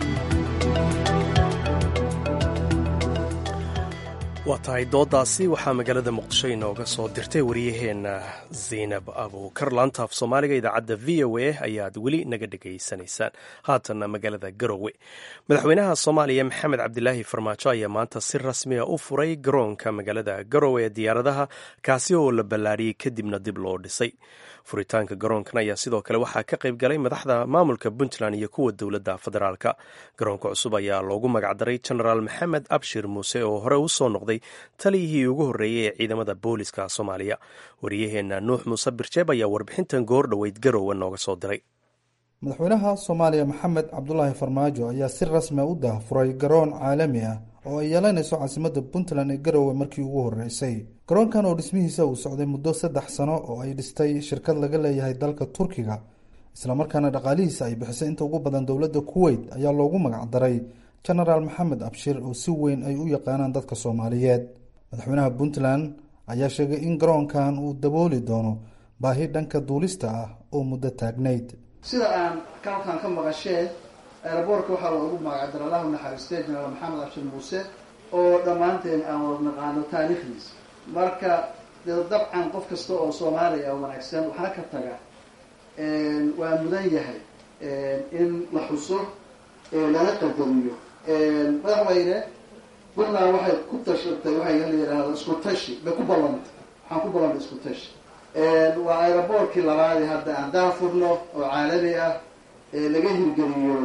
waa tahay doodaasi waxaa magaalada muqdisho inooga soo dirtay wariyaheenna zaynab abuukar laanta af soomaaliga idaacadda v o a ayaad weli naga dhegaysanaysaan haatanna magaalada garowe madaxweynaha soomaaliya maxamed cabdilaahi farmaajo ayaa maanta si rasmiya u furay garoonka magaalada garowe ee diyaaradaha kaasi oo la ballaadhiyey kadibna dib loo dhisay furitaanka garoonkan ayaa sidoo kale waxaa ka qayb galay madaxda maamulka puntland iyo kuwa dowladda federaalka garoonka cusub ayaa loogu magacdaray genaraal maxamed abshir muuse oo hore u soo noqday taliyihii ugu horreeyey ee ciidamada booliska soomaaliya wariyaheenna nuux muuse birjeeb ayaa warbixintan goor dhoweyd garowe nooga soo diray madaxweynaha soomaaliya maxamed cabdulaahi farmaajo ayaa si rasmia u daahfuray garoon caalami ah oo ay yeelanayso caasimadda puntland ee garowe markii ugu horreysay garoonkan oo dhismihiisa uu socday muddo saddex sano oo ay dhistay shirkad laga leeyahay dalka turkiga islamarkaana dhaqaalihiisa ay bixisay inta ugu badan dowladda kuweyt ayaa loogu magacdaray genaraal maxamed abshir oo si weyn ay u yaqaanaan dadka soomaaliyeed madaxweynaha puntland ayaa sheegay in garoonkan uu dabooli doono baahi dhanka duulista ah oo muddo taagnayd sida aan kalkan ka maqashee eeraboorka waxaa loogu magacdara allahu naxariistay jenaraal maxamed abshir muuse oo dhammaanteen aan wada naqaano taariikhdiisa marka dee dabcan qof kasta oo soomaaliya wanaagsan waxna ka taga waa mudan yahay in la xuso lana qadariyo madaxweyne puntland waxay ku tashatay waxay la yidhaahdo isku tashi bay ku ballantay waxaan ku ballantay isku tashi waa aeroboortkii labaadi hadda aan daafurno oo caalami ah ee laga hirgeliyo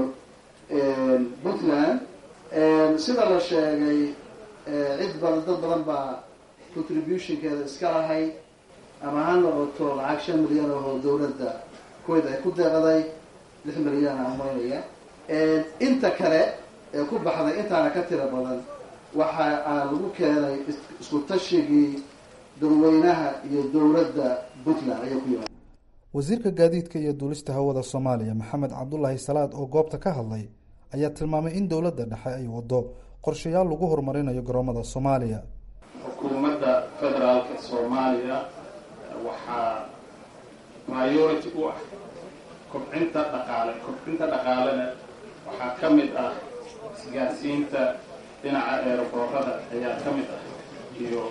puntland sida la sheegay cid badan dad badan baa contributionkeeda iska lahay ama ha noqoto lacag shan milyan oo dawladda kuwait ay ku deeqday lix milyan aan maynaya inta kale ee ku baxday intaana ka tira badan waxa aan lagu keenay isku tashigii dadweynaha iyo dowladda puntland ayay ku yimaada wasiirka gaadiidka iyo duulista hawada soomaaliya maxamed cabdulaahi salaad oo goobta ka hadlay ayaa tilmaamay in dowladda dhexe ay wado qorshayaal lagu horumarinayo garoomada soomaaliya xukuumadda federaalka soomaaliya waxaa priority u ah kobcinta dhaqaale kobcinta dhaqaalena waxaa ka mid ah isgaarsiinta dhinaca eeraboorada ayaa ka mid ah iyo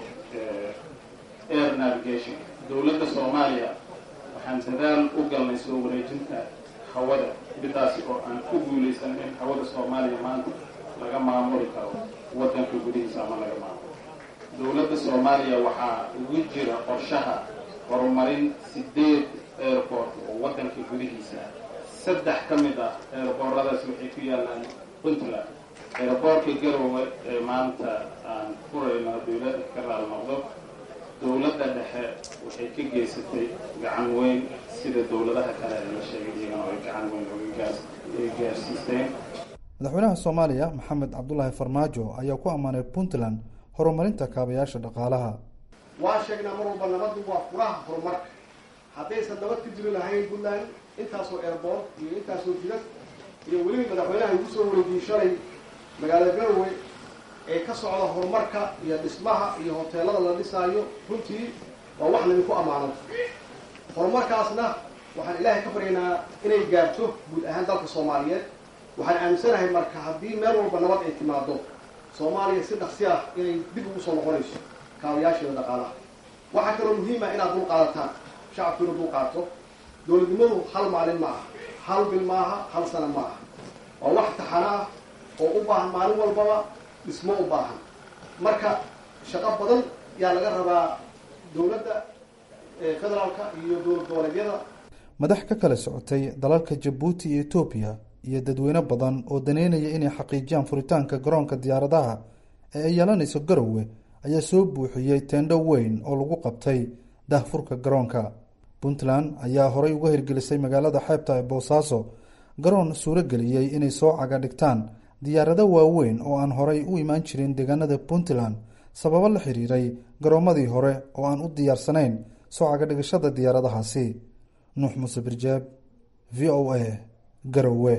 air navigation dowladda soomaaliya waxaan dadaal u galnay soo wareejinta hawada midaasi oo aan ku guulaysan in hawada soomaaliya maanta laga maamuli karo waddanka gudihiisa ama laga maamulo dowladda soomaaliya waxaa ugu jira qorshaha horumarin sideed airport oo waddanka gudihiisa saddex ka mid ah airbooradaasi waxay ku yaalaan puntland airboortka garowe ee maanta aan furayno dowladda ka raal noqdo dowladda dhexe waxay ka geysatay gacan weyn sida dowladaha kale ee la sheegay iyagana ay gacan weyn oga gaarsiisteen madaxweynaha soomaaliya maxamed cabdulaahi farmaajo ayaa ku ammaanay puntland horumarinta kaabayaasha dhaqaalaha waa sheegnaa mar walba nabaddu waa furaha horumarka haddaysan nabad ka jiri lahayn puntland intaasoo airboort iyo intaasoo jidad iyo weliba madaxweynaha igu soo wareejiyey shalay magaalada garowe ee ka socda horumarka iyo dhismaha iyo hoteelada la dhisaayo runtii waa wax laydinku ammaano horumarkaasna waxaan ilaahay ka baryaynaa inay gaarto guud ahaan dalka soomaaliyeed waxaan aaminsanahay marka haddii meel walba nabad ay timaado soomaaliya si dhaqsi ah inay dib ugu soo noqonayso kaabayaasheeda dhaqaalaha waxaa kaloo muhiima inaad dul qaadataan shacabku inuu dul qaato dowladnimadu hal maalin ma aha hal bil maaha hal sana ma aha waa wax taxano ah oo u baahan maalin walbaba dhismo u baahan marka shaqo badan yaa laga rabaa dowladda federaalka iyo dowlad goboleedyada madax ka kala socotay dalalka jabuuti iyo etoobiya iyo dadweyne badan oo daneynaya inay xaqiijiyaan furitaanka garoonka diyaaradaha ee ay yeelanayso garowe ayaa soo buuxiyey teendho weyn oo lagu qabtay dahfurka garoonka puntland ayaa horey uga hirgelisay magaalada xeebta ee boosaaso garoon suuro geliyey inay soo caga dhigtaan diyaarado waaweyn oo aan horey u imaan jirin deegaanada puntland sababo la xiriiray garoomadii hore oo aan u diyaarsanayn soo cagadhigashada diyaaradahaasi nuux muuse birjaab v o a garowe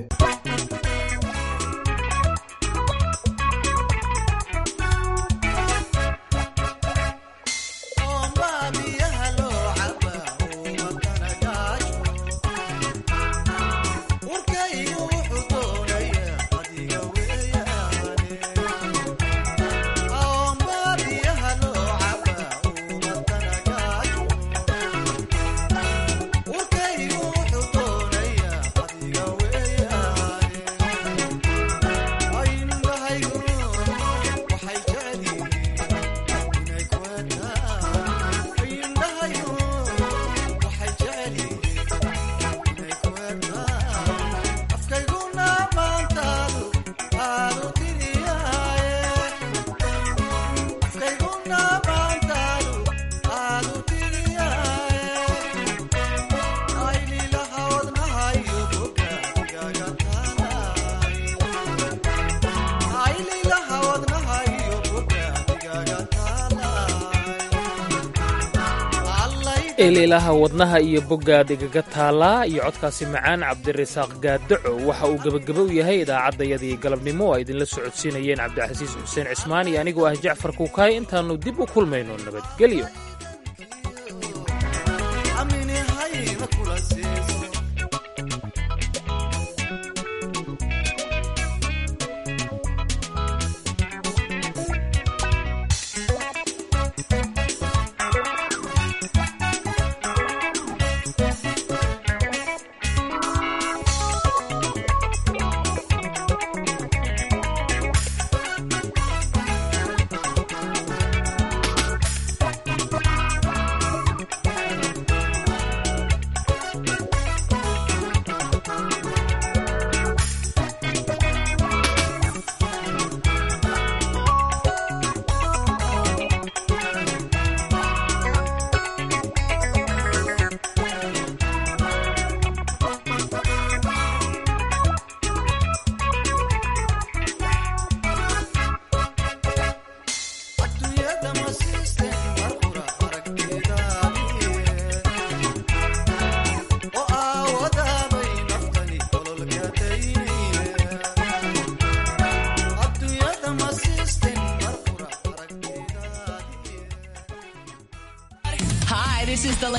eelilaha wadnaha iyo boggaad igaga taalaa iyo codkaasi macaan cabdirasaaq gaadaco waxa uu gebageba u yahay idaacaddayadii galabnimo oo ay idinla socodsiinayeen cabdixasiis xuseen cismaan iyo anigoo ah jacfar kuukaay intaannu dib u kulmayno nabadgelyo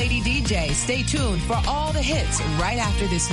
Lady DJ. Stay tuned for all the hits right after this